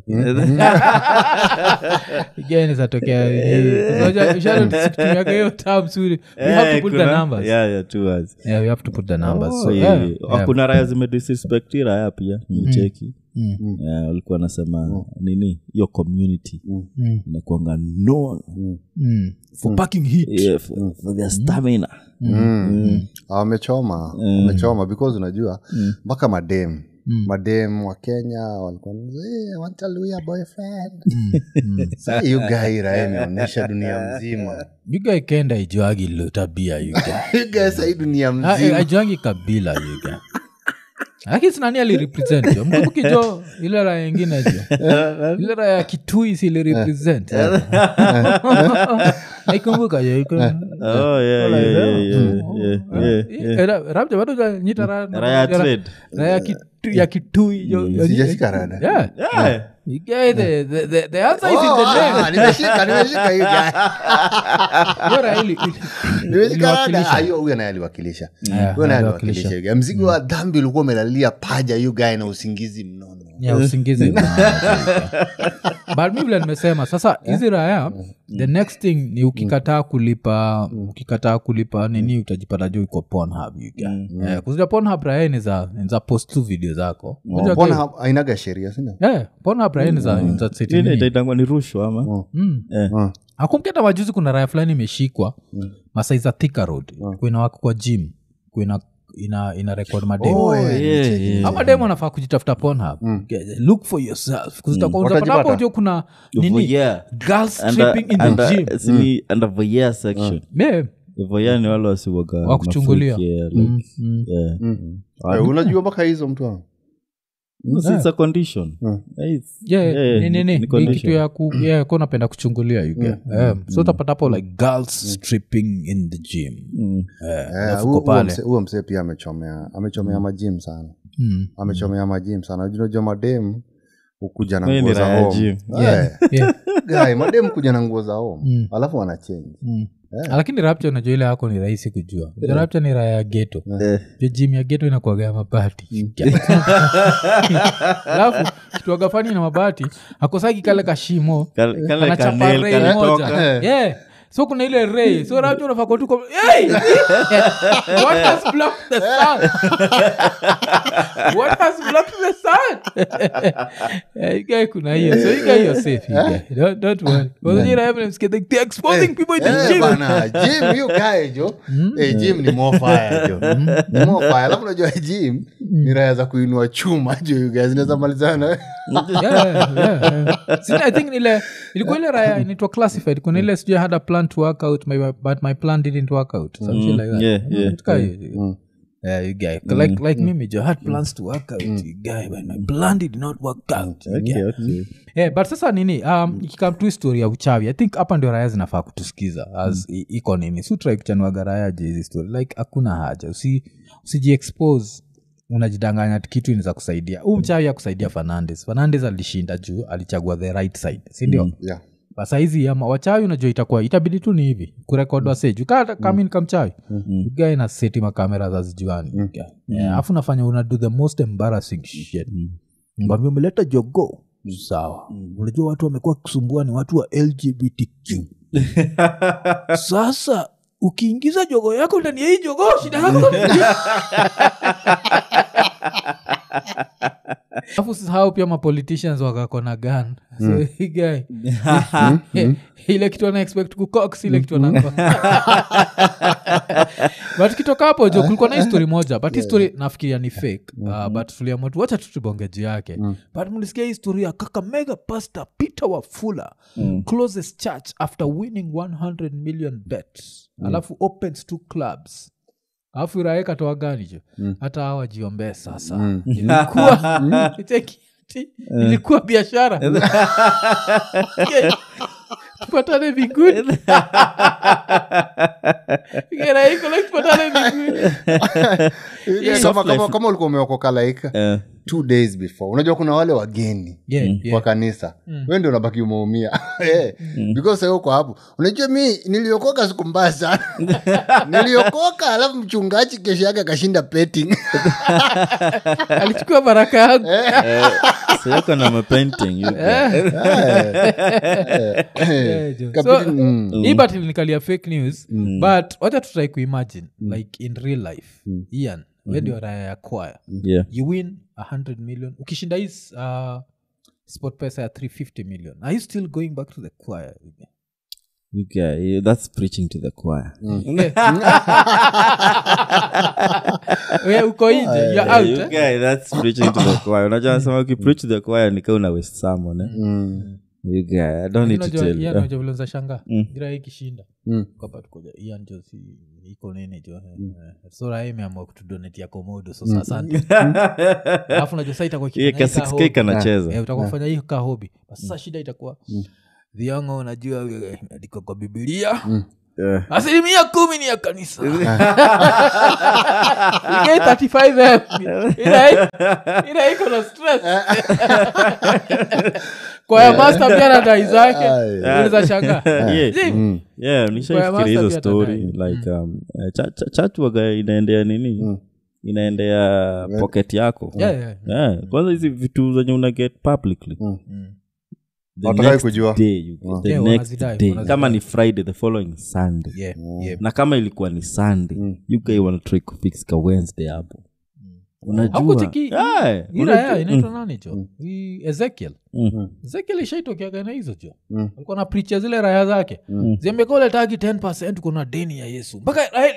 again zatokea ushatumiaga hiyo term suri we have Eh, to put the kuna- numbers yeah, yeah, two words. yeah we have to put the numbers Oh, so yeah, yeah, yeah. yeah. kuna raya zimedisrespecti raya pia mcheki Yeah, walikuwa nasema nini hiyo community inakuanga known Mm. for packing heat yeah, for, for their stamina wamechoma wamechoma because unajua mpaka madem madem wa kenya walikuwa "Eh, I want a Luya boyfriend Sasa hiyo guy raha imeonyesha dunia mzima yuga ikenda ijuagi lo tabia yuga Hiyo guy sahii dunia mzima aijuangi kabila yuga lakini sinani alirepresent jo mkumbuki jo ile raya ingine jo ile raya ya kitui silirepresent naikumbuka jo iko- oh, yeah, yeah, yeah, yeah, yeah, yeah. Eh, ra- rabja bado janyita ra- Raya trade. raya kitu- ya kitui jo- jo- sijashika rada Yeah. Yeah. You get the- the- the- the answer is in Oh, the ah, name. ah, nimeshika nimeshika hiyo guy. Hiyo raya ili- ili- nimeshika rada iliwakilisha. Ah, hiyo huyo naye aliwakilisha Yeah, huyo naye aliwakilisha. aliwakilisha hiyo guy. mzigo wa dhambi ulikuwa umelalia paja hiyo guy na usingizi mnono ya usingizi but mi vile nimesema sasa hizi raya the next thing ni ukikataa kulipa ukikataa kulipa nini utajipata juu iko pornhub you guy. Eh, kuzia pornhub raya ni za ni za post tu video zako Unajua mbona guy- ha- ainaga sheria sina Eh, pornhub raya ni za ni za seti Nini nini. itaitangwa ni rushwa ama Mm. Eh. akumketa majuzi kuna raya fulani imeshikwa masai za thika road kuina wako kwa gym kuina ina, ina record madem Oh, yeah. Yeah, yeah. ama dem anafaa kujitafuta pornhub Get- look for yourself kuzitakuwa Watajipata. hapo jo kuna nini Voyeur. girls Under- stripping in the under- gym sini under voyeur section yeah. voyeur ni wale wasiwaga Wa kuchungulia. mafreak, yeah, like, yeah. Eh, unajua mpaka hizo mtu wangu It's- it's a condition. Yeah, it's- Yeah, yeah, ni- ni- ni- ni ni condition. kitu ya ku yeah, ko napenda kuchungulia you get. Um, so utapata hapo like girls stripping in the gym Mm. Eh, Eh, alafu huo- uko huo pale mse- huo msee pia amechomea amechomea majim sana Mm. amechomea majim sana unajua madem hukuja na Wewe nguo ni za raha ya home gym. Eh, Yeah. guy, madem kuja na nguo za home Mm. alafu wanachange Mm. lakini rapcha unajua ile yako ni rahisi kujua yeah. rapcha ni raya ya geto Eh. jo jim ya geto inakuaga mabati alafu kituaga fani na mabati akosaki kale kashimo Kale- kale kanachapa kanel ray kanatoka. moja yeah so kuna ile ray so rapcha unafaa tuko hey! what has blocked the sun what has blocked the sun yeah, you guy kuna hiyo so you guy you're safe you guy. don't, don't worry Wasije na evidence get like, they're exposing people in the Eh, gym bana jim hiyo guy jo Eh, jim ni more fire jo ni more fire alafu unajua jim ni raya za kuinua chuma jo you guys zinaweza malizana Yeah, yeah, yeah. Sina, i think ile ilikuwa ile raya inaitwa classified kuna ile sijui I had a plan to work out my, but my plan didn't work out Some shit like that. yeah, yeah, Kitu kaa hiyo. Yeah, you guy. like, like mimi jo I had plans to work out you guy but my plan did not work out you Okay, guy. okay. yeah, but sasa nini um, ikikam tu story ya uchawi i think hapa ndio raya zinafaa kutusikiza as i- iko nini sutrai kuchanuaga raya je hizi story like hakuna haja usi usijiexpose unajidanganya ati kitu inaweza kusaidia huu mchawi ya kusaidia fernandes fernandes alishinda juu alichagua the right side sindio mm. yeah. saizi ama wachawi unajua itakuwa itabidi tu ni hivi kurekodwa seju kami nikamchawi gae na seti makamera za zijuani alafu nafanya una do the most embarrassing shit ngambia umeleta jogo sawa unajua watu wamekuwa kusumbua ni watu wa lgbtq sasa ukiingiza jogo yako ndani ya hii jogo shida yako alafu sahau pia mapoliticians wakakona gan so hii guy ile kitu ana expect kucox ile kitu anako but kitoka hapo jo kulikuwa na histori moja but histori nafikiria ni fake uh, but tuliamua tu wacha tutubonge juu yake but mlisikia histori ya kakamega pastor peter wafula closes church after winning 100 million bets alafu opens two clubs alafu irae katoa gani jo hata hawajiombee sasa ilikuwa cheki, ati, ilikuwa biashara tupatane vinguni Irae iko like, tupatane vinguni Yeah, kama, kama, kama ulikuwa umeokoka like Eh, two days before unajua kuna wale wageni Yeah, yeah. kwa kanisa we ndio unabaki umeumia Eh, because sasa uko hapo unajua mi niliokoka siku mbaya sana niliokoka alafu mchungaji kesho yake akashinda petting alichukua baraka yangu so yako na mapainting you guys. Yeah, jo. Kabidi- So, mm. hii but ilinikalia fake news but wacha tutrai kuimagine like in real life ian we ndio raya ya kwaya Yeah. you win 100 million ukishinda hii uh, sport pesa ya 350 million are you still going back to the choir You guy, that's preaching to the choir. we uko nje you're Yeah, out you eh? guy, that's preaching to the choir. Unajua nasema ukipreach to the choir nika una waste someone, eh? You guy, I don't need to Unajua- tell Ian, you. unajua vile unaweza shangaa Mm. gira hii ikishinda Mm. kwamba tukoja ian jo si iko nini jo eh. so raha imeamua kutudonetia komodo so asante alafu najua saa itakuwa Hiyo ikifanya hii ka ka 6K hobby. kanacheza. Eh, utakuwa kufanya hii ka hobi sasa shida itakuwa viongo unajua eh, imeandikwa kwa bibilia Yeah. asilimia kumi ni ya kanisa Igai 35 Ila- ila iko na stress kwa ya master pia na dai zake uliza shanga Yeah. Zim. Yeah, Kwa nishaifikiria master hizo pia story atadai. like um, eh, cha- cha- chat waga inaendea nini inaendea pocket yako Yeah, yeah. Yeah, kwanza hizi vitu zenye una get publicly The Hawataki next kujua. day you- the Yeah, next wanazidai, day. wanazidai. kama ni friday the following sunday Yeah, yeah. na kama ilikuwa ni sunday you guy wanna try kufix ka wednesday hapo unajua Hakucheki- Yeah, ila unajua- ya inaitwa nani jo Hii ezekiel Mm. ezekiel ishaitokeaga na hizo jo alikuwa na pricha zile raya zake ziambeka uletagi 10 kuna deni ya yesu mpaka Raheli-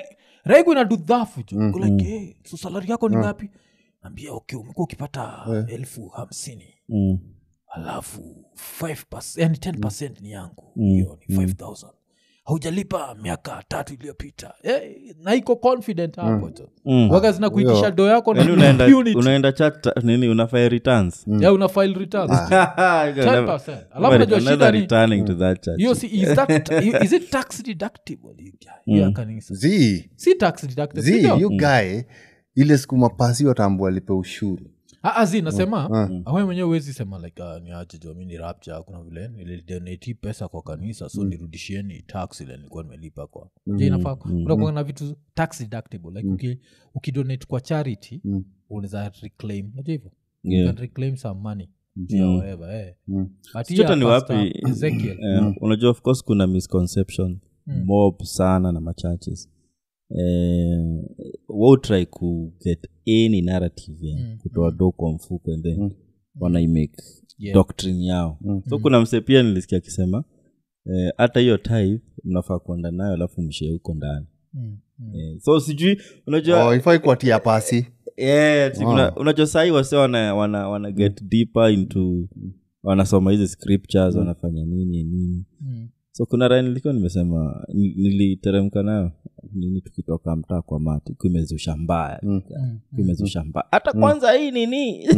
raigu ina dudhafu jo Go like hey, so salari yako ni ngapi ambia okay umekuwa ukipata elfu hamsini Mm. alafu 5 yani 10 ni yangu hiyo ni 5000 haujalipa miaka tatu iliyopita eh, na iko confident hapo tu Mm. waga zina kuitisha do yako na Yaani unaenda unit. unaenda chat nini unafanya returns Yeah, una file returns 10%. Alafu unajua shida Another ni- returning to that chat hiyo si is that is it tax deductible you guy? Yeah, kanisa. z si tax deductible z sindio? you guy ile siku mapasi watambua alipe ushuru Ah, ah, zi nasema awe mwenyewe uwezi sema like uh, ni aje jo mi ni rapture kuna vile nilidonati pesa kwa kanisa so nirudishieni tax ile nilikuwa nimelipa kwa je inafaa kunakuwa na vitu tax deductible like uki, ukidonate kwa charity unaweza reclaim najua hivyo Yeah. you can reclaim some money yeah, whatever, eh. But Sijui hata here, ni Pastor wapi Ezekiel, eh, unajua of course kuna misconception mob sana na machurches eh, wotry ku get any narrative ya kutoa do kwa mfuko and then wanaimake Yeah. doctrine yao so kuna mse pia nilisikia akisema eh, hata hiyo type mnafaa kuenda nayo alafu mshee huko ndani mm, mm. eh, so sijui unajua oh, ifai kuatia pasi yeah, si kuna- unajua sahii wase wana, wana, wana get deeper into wanasoma hizi scriptures wanafanya nini nini Mm. so kuna raya nilikuwa nimesema ni- niliteremka nayo nini tukitoka mtaa kwa mati kuimezusha mbaya kuimezusha mbaya hata kwanza hii nini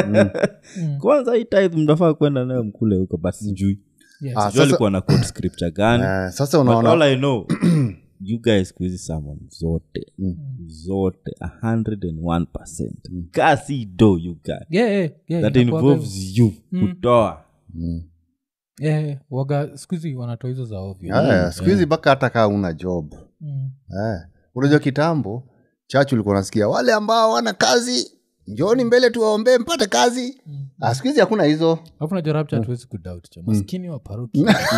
kwanza hii tithe mnafaa kwenda nayo mkule huko basi sijui Yes. Ah, sijui sasa- alikuwa na quote scripture gani eh, sasa But unaona all I know you guys squeeze sermon zote zote 101 kasi do you guys Yeah, yeah, yeah, that inakuwaga involves you kutoa hivyo. Yeah, yeah, waga skuhizi wanatoa hizo za ovyo Eh, siku hizi mpaka hata kaa una job Mm. eh. unajua kitambo chachu ulikuwa nasikia wale ambao wana kazi njoni mbele tuwaombee mpate kazi ah, siku hizi hakuna hizo alafu najua rapture hatuwezi kudoubt cha maskini wa paroki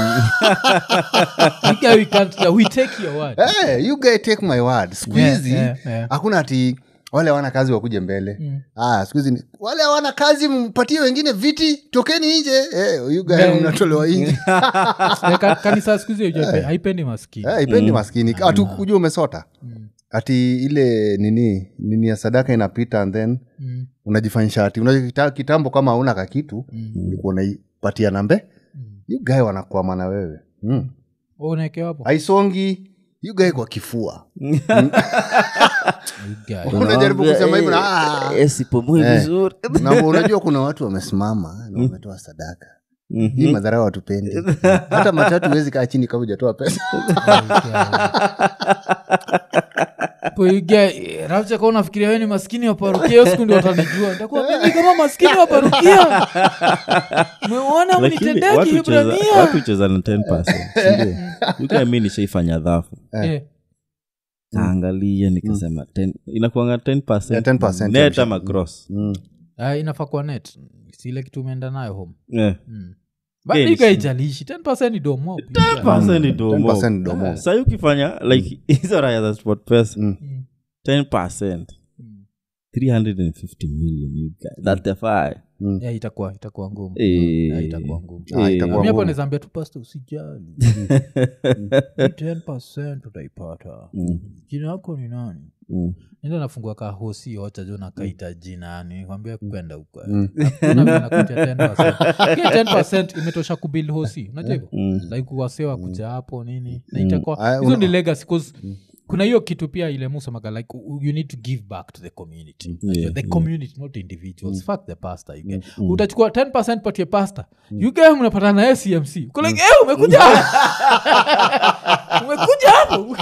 You guy, we can't- we take your word hey, you guy take my word siku Yeah, hizi yeah, yeah. hakuna ati wale hawana kazi wakuje mbele mm. ah, siku hizi ni, wale hawana kazi mpatie wengine viti tokeni nje hey, you guy Yeah. mnatolewa nje Eh, ka- kanisa skuhizi haipendi maskini Eh, ipendi maskini atu kujua umesota ati ile nini nini ya sadaka inapita and then Mm. unajifanyisha ati unajua kita, kitambo kama hauna kakitu ulikuwa unaipatia nambe you guy wanakwama na wewe mm. unaekewa hapo haisongi you guy kwa kifua You guy. unajaribu kusema hivyo na ah. sipomui Eh. vizuri na unajua kuna watu wamesimama na wametoa sadaka hii madhara watupendi hata matatu huwezi kaa chini kama ujatoa pesa rapcha ka unafikiria we ni maskini wa parukia hiyo siku ndio watanijua ntakuwa mimi kama maskini wa parukia meona lakini mnitendea watu hucheza- watu kihibrania hucheza na 10 sindio mi nishaifanya dhafu Eh, kaangalia nikasema 10 inakuanga 10%, Yeah, 10% net ya ama gross ah, inafaa kuwa net sile kitu umeenda nayo home Eh. but Yeah, ikaijalishi 10 ni domo 10% ni domo. 10% ni domo. Sasa ukifanya like hizo raya za sport pesa 10% 350 million you guys. That's the fire. yeah, itakuwa itakuwa ngumu Eh. Yeah, itakuwa ngumu Ah, itakuwa mi hapo ngumu. nawezaambia tu pasta usijali Hii 10 utaipata jina yako ni nani Mm. nenda nafungua ka hosi ocha jo nakaita jina yani kwambia kwenda huko Hakuna vile nakuja 10%. Hiyo 10% imetosha kubil hosi unajua hivyo like wasewa kuja hapo nini na itakuwa Ah, hizo una- ni legacy 'cause kuna hiyo kitu pia ile musemaga like u- you need to give back to the community Yeah, the community not individuals fuck the pastor you get. utachukua 10 patie pastor you guys mnapata na cmc Uko like eh umekuja umekuja hapo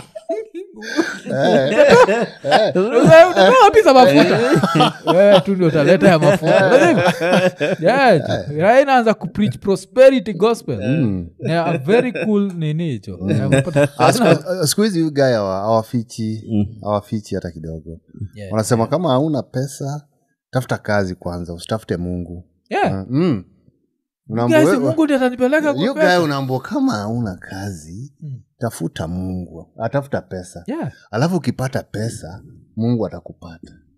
Unataka- unataka wapi za mafuta Wewe tu ndio utaleta ya mafuta Unajua hivyo? Yeah, Raia inaanza kupreach prosperity gospel Yeah, a very cool nini hicho Yeah, unapata- Ah, siku- ah, siku hizi huyu guy hawa- hawafichi hawafichi hata kidogo Yeah, wanasema kama hauna pesa tafuta kazi kwanza usitafute mungu yeah. mm. Unaambiwa Guys, wewe- mungu ndi atanipeleka kwa you pesa. guy unaambua kama hauna kazi tafuta mungu atafuta pesa Yeah. alafu ukipata pesa mungu atakupata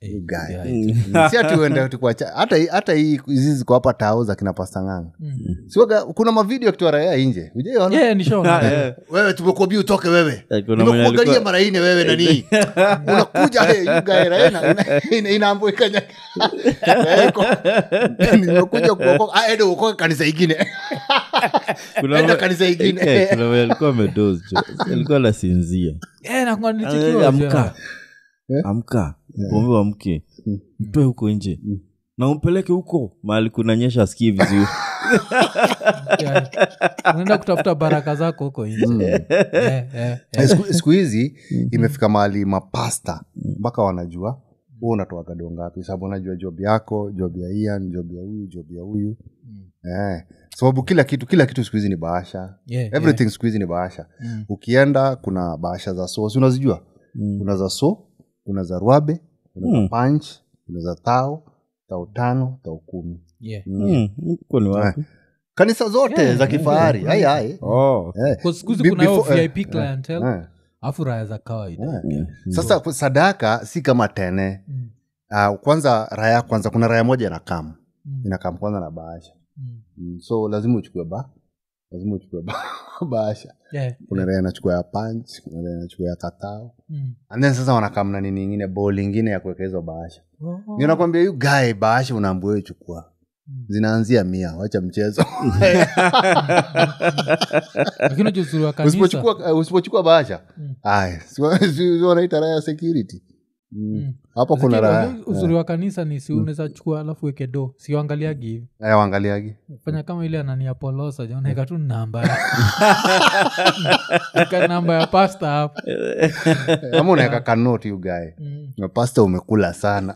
You guy. yeah. si ati uende tu kwa cha- hata hii- hata hii hizi ziko hapa tao za kina pastanganga siwaga kuna mavideo akitoa raya nje ujaiona Yeah, nishaona. wewe tumekuambia utoke wewe Eh, kuna mwenye nimekuangalia alikuwa- mara ine wewe nani unakuja hey, you guy, raya ina- ina- ina- inaambo ikanya Raya iko, nimekuja kuokoka Ah, ende uokoke kanisa ingine Kuna enda mwe- kanisa ingine Eh, kuna mwenye alikuwa amedoze jo. alikuwa anasinzia Eh, nakuwa Eh, nilichikiwa, amka amka pombe amke mtoe huko nje na umpeleke huko mahali kunanyesha asikii vizuri yeah. unaenda kutafuta baraka zako huko nje Eh, eh, eh. Eh, siku- siku hizi imefika mahali mapasta mpaka wanajua hu unatoa gado ngapi sababu unajua job yako job ya ian job ya huyu job ya huyu eh, sababu kila kitu kila kitu siku hizi ni bahasha Yeah, everything siku hizi ni bahasha Mm. ukienda kuna bahasha za so si unazijua kuna za so kuna za rwabe kuna za punch kuna za tao tao tano tao kumi yeah. Hmm, huko ni wapi kanisa zote za kifahari ai ai Oh. eh. Kwa siku hizi Be- kuna hiyo before- eh, vip clientele eh. afu raya za kawaida sasa ku- sadaka si kama tene Mm. uh, kwanza raya kwanza kuna raya moja inakam Mm. inakam kwanza na bahasha Mm. mm. so lazima uchukue ba lazima uchukue ba bahasha Yeah, kuna raya inachukua ya punch kuna raya inachukua ya katao mm. and then sasa wanakam na nini ingine bol ingine ya kuweka hizo bahasha Oh. Ndio nakwambia yu gae bahasha unaambua wewe chukua zinaanzia mia wacha mchezo lakini unajua uzuri wa kanisa usipochukua eh, usipochukua bahasha Mm. ay si- si- si wanaita raya security Mm. hapo kuna Lakini raya unajua uzuri wa kanisa ni si unaweza chukua alafu weke do siuangaliagi hivi Eh, waangaliagi fanya kama ile anania polosa jonaeka tu namba ya Weka namba ya pasta hapo ama unaweka kanoti ugae Mm. pasta umekula sana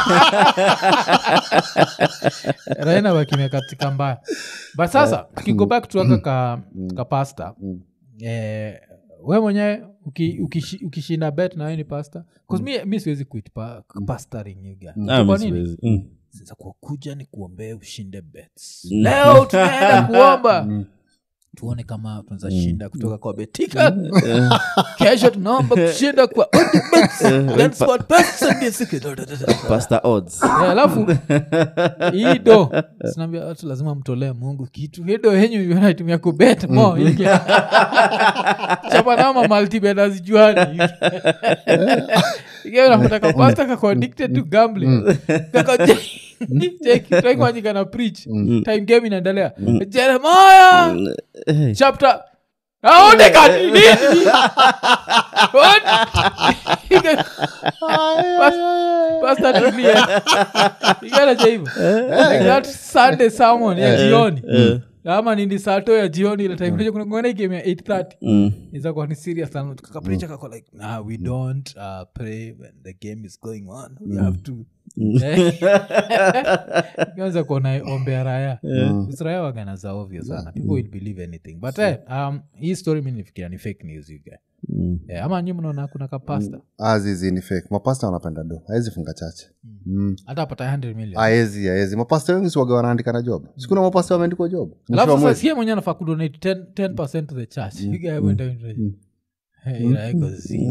raina wakimia katika mbaya but sasa tukigo back tuaka ka, ka pasta eh, we mwenyewe uki- ukishi- ukishinda bet na we ni pasta mi, mi siwezi quit pa, pastoring you guy. Ah, Kwa mi nini? siwezi. Mm. sasa kwa kuja ni kuombee ushinde bets leo tunaenda kuomba tuone kama tunaweza shinda kutoka kwa betika kesho tunaomba kushinda kwa Odibets, then SportPesa, Sunday Siku. Pastor odds Eh, alafu hii do sinaambia watu lazima mtolee mungu kitu hii do yenyu naitumia kubet mo chapanama maltibet azijuani ikenapataka pasta kako addicted to gambling Kako- Cheki, try kuandika na preach time game inaendelea jeremaya Eh, chapter aonekani nini pasta tulia ikanacha hivo like that sunday sermon ya jioni ama nindi sato ya jioni ile time kuna kuna game ya 830 mm. izakuwa ni serious sana kakaprecha kako like nah, we don't uh, pray when the game is going on we have to anza kuona ombea raya raya wagana za ovyo sana people will believe anything but eh, um, hii story mi nifikiria ni fake news you guy. Eh, ama nyi mnaona kuna kapasta azizi ni fake mapasta wanapenda do awezi funga chache mm. hata apata 100 million aezi aezi mapasta wengi siwaga wanaandika na job sikuna mapasta wameandikwa job Mwisho wa alafu sasa mwezi. sie mwenye anafaa kudonate 10%, 10 to the church You guy went down to- Hey, ila iko zi.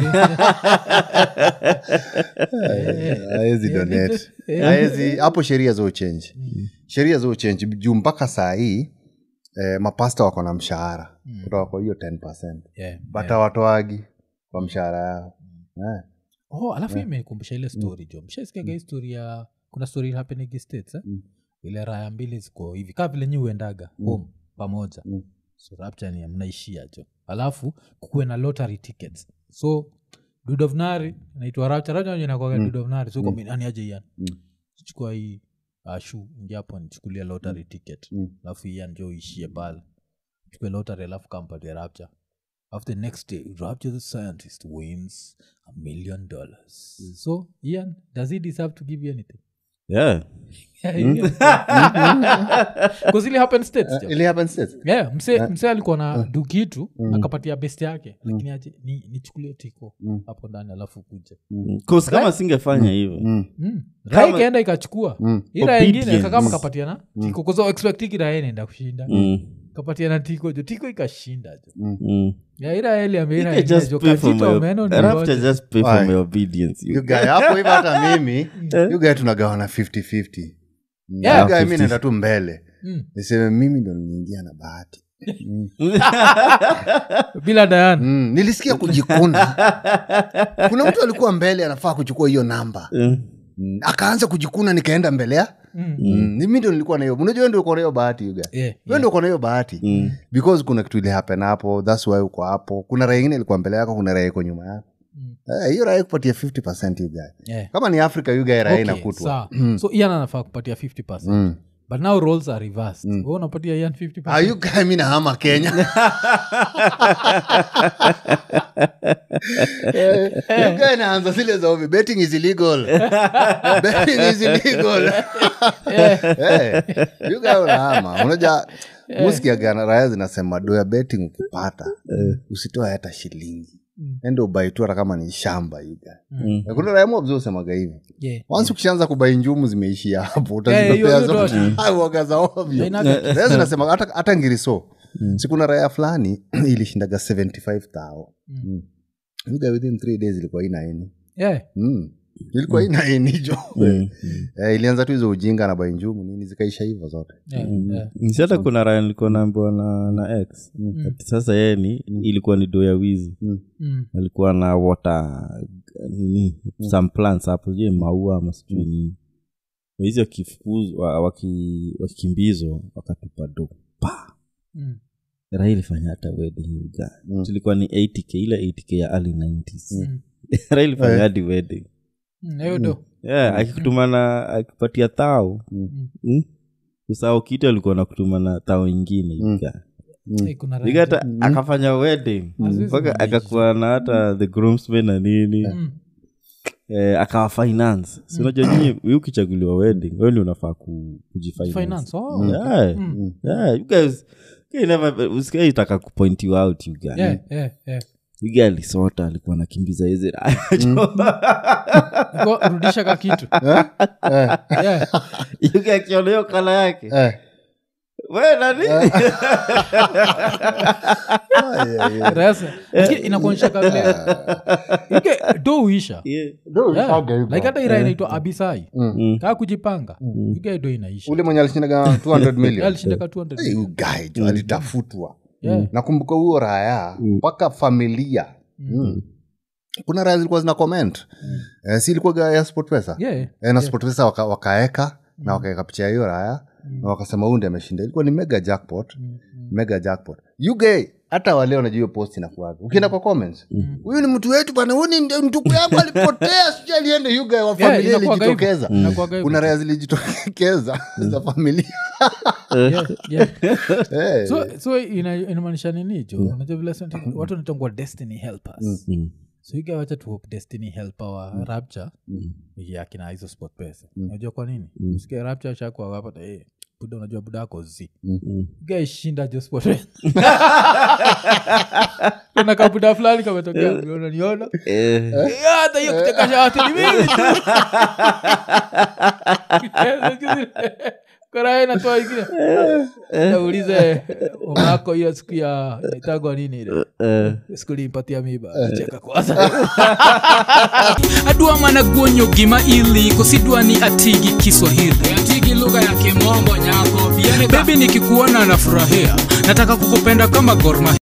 aezi donate aezi hapo sheria zo change sheria zo change juu mpaka saa hii eh, mapasta wako na mshahara kutoka kwa hiyo 10 Yeah, but hawatoagi kwa mshahara yao Eh. oh alafu yeah. imenikumbusha ile story jo mshaisikiaga hii story ya kuna story happening states eh? ile raya mbili ziko hivi kaa vile nyi uendaga home pamoja Mm. so rapture ni mnaishia jo alafu kukuwe na lottery tickets so dudovnari naitwa rapture rapture ndio inakuwaga dudovnari so mm. ani aje ian chukua hii uh, shu ingiapo nichukulia lottery ticket Mm. alafu ian njo uishie pale chukue lottery alafu kampatie rapture after the next day rapture the scientist wins a million dollars so ian does he deserve to give you anything yeah because ili happen states jo. Ili happen states? yeah, mse, mse alikuwa na du kitu akapatia best yake lakini aje ni- nichukulie tiko hapo ndani alafu kuja Cause kama singefanya hivyo Mm. mm. raa ikaenda ikachukua Mm. ira ingine Obedience. kakama kapatiana tiko kozo expectiki raha inaenda kushinda Mm, kapatiana tiko jo tiko ikashinda jo mm. Yeah, ila eli ameira You can just enyejo, pay for kachito my- omeno ni I have wote. to just pay for Why? my obedience you You guy, hapo hivi hata mimi you guy tunagawana 50-50 Yeah. You guy mi 50. naenda tu mbele Mm. niseme mimi ndo niliingia na bahati bila dayan mm. nilisikia kujikuna kuna mtu alikuwa mbele anafaa kuchukua hiyo namba Mm. mm. akaanza kujikuna nikaenda mbele ya Mm. mm. mi ndo nilikuwa na hiyo unajua wewe ndio uko na hiyo bahati you guy Yeah, Wewe ndio uko na hiyo bahati Mm. because kuna kitu ilihappen hapo thats why uko hapo kuna raha ingine ilikuwa mbele yako kuna raha iko nyuma yako Mm. Eh, hiyo raha kupatia 50 you guy Yeah. kama ni africa you guy raha Okay, inakutwa sawa. so ian anafaa kupatia 50 Mm. but now roles are reversed mm. unapatia ian 50 Ah, you guy mi nahama kenya Eh, you guy naanza zile za ovi betting is illegal betting is illegal Eh, you guy unahama unaja muskiagana raya zinasema do ya betting ukipata usitoe hata shilingi ende ubai tu hata kama ni shamba you guy Mm. Na kuna raya mobzi usemaga hivi Yeah. once ukishaanza kubai njumu zimeishia hapo Yeah, hiyo- utazipepea hiyo zote Ah, uoga za ovyo Hainaga- Raya zinasema hata, hata ngiriso sikuna raya fulani ilishindaga 75 tao mm. Yuga within three days ilikuwa inaini Yeah. mm. ilikuwa inaini jo Mm. eh, ilianza tu hizo ujinga na bainjumu nini zikaisha hivyo zote Yeah, yeah. Si hata kuna raya nilikuwa naambiwa na, na x Ati sasa yeye ni ilikuwa ni do ya wizi Mm. alikuwa na water nini some plants hapo je maua ama sijui nini hizi wakifukuzwa waki- wakikimbizwa wakatupa do pa Mm. raha ilifanya hata wedding uga tulikuwa ni 80k ile 80k ya early 90s Mm. raha ilifanya hadi wedding Mm, hiyo do yeah, akikutumana akipatia thao mm. usao kitu alikuwa na kutumana thao ingine uga Eh, kuna raha Ligata akafanya wedding Azizi mpaka Mwangi. akakuwa na hata the groomsmen na nini Mm. eh, akawa finance si unajua nyinyi wi ukichaguliwa wedding wewe ndio unafaa ku, kujifinance finance oh. yeah. yeah. you guys you never usikai itaka kupoint you out you guys Yeah, yeah, yeah. you guys alisota alikuwa nakimbiza hizi raya Go, rudisha ka kitu Yeah. you guys akiona hiyo kala yake eh. we nani Ah, yeah, yeah. Rasa. Lakini inakuonyesha ka vile Ike, do uisha Yeah. Do Yeah. usaga hivyo. like hata ira inaitwa abisai Mm. kaa kujipanga ike do inaisha ule mwenye alishindaga 200 million alishinda 200 Hey, you guy jo alitafutwa Yeah. nakumbuka huo raya mpaka familia mm. kuna raya zilikuwa zina comment eh, si ilikuwa ya sport pesa Yeah. eh, na sport pesa waka, wakaeka na wakaeka picha ya hiyo raya na wakasema huyu ndi ameshinda ilikuwa ni mega jackpot mega jackpot uk hata wale wanajua hiyo post inakuwaga ukienda kwa comments huyu ni mtu wetu bana huyu ni ndio ndugu yangu alipotea sijui aliende uk wa familia inakuwaga hivyo. ilijitokeza Inakuwaga hivyo. kuna raya zilijitokeza za familia Yeah, yeah. Eh. so, so ina- inamaanisha nini jo unajua vile sasa watu wanatangua destiny helpers Mm. so iga wacha tu hope destiny helper wa rapture ni akina hizo sport pesa unajua kwa nini usikie rapture shakwa wapata hey, buda unajua buda yako zi iga ishinda jo sport pesa kuna kabuda fulani kametokea unaniona Eh. Eh, hata hiyo kutekasha watu ni mimi tu karaa natoa ingine naulize umako hiyo siku ya itagwa nini ile Eh. siku limpatia miba cheka kwanza adwa mana guonyo gima ili kosidwa ni atigi kiswahili atigi lugha ya kimombo nyako bebi nikikuona nafurahia nataka kukupenda kama gorma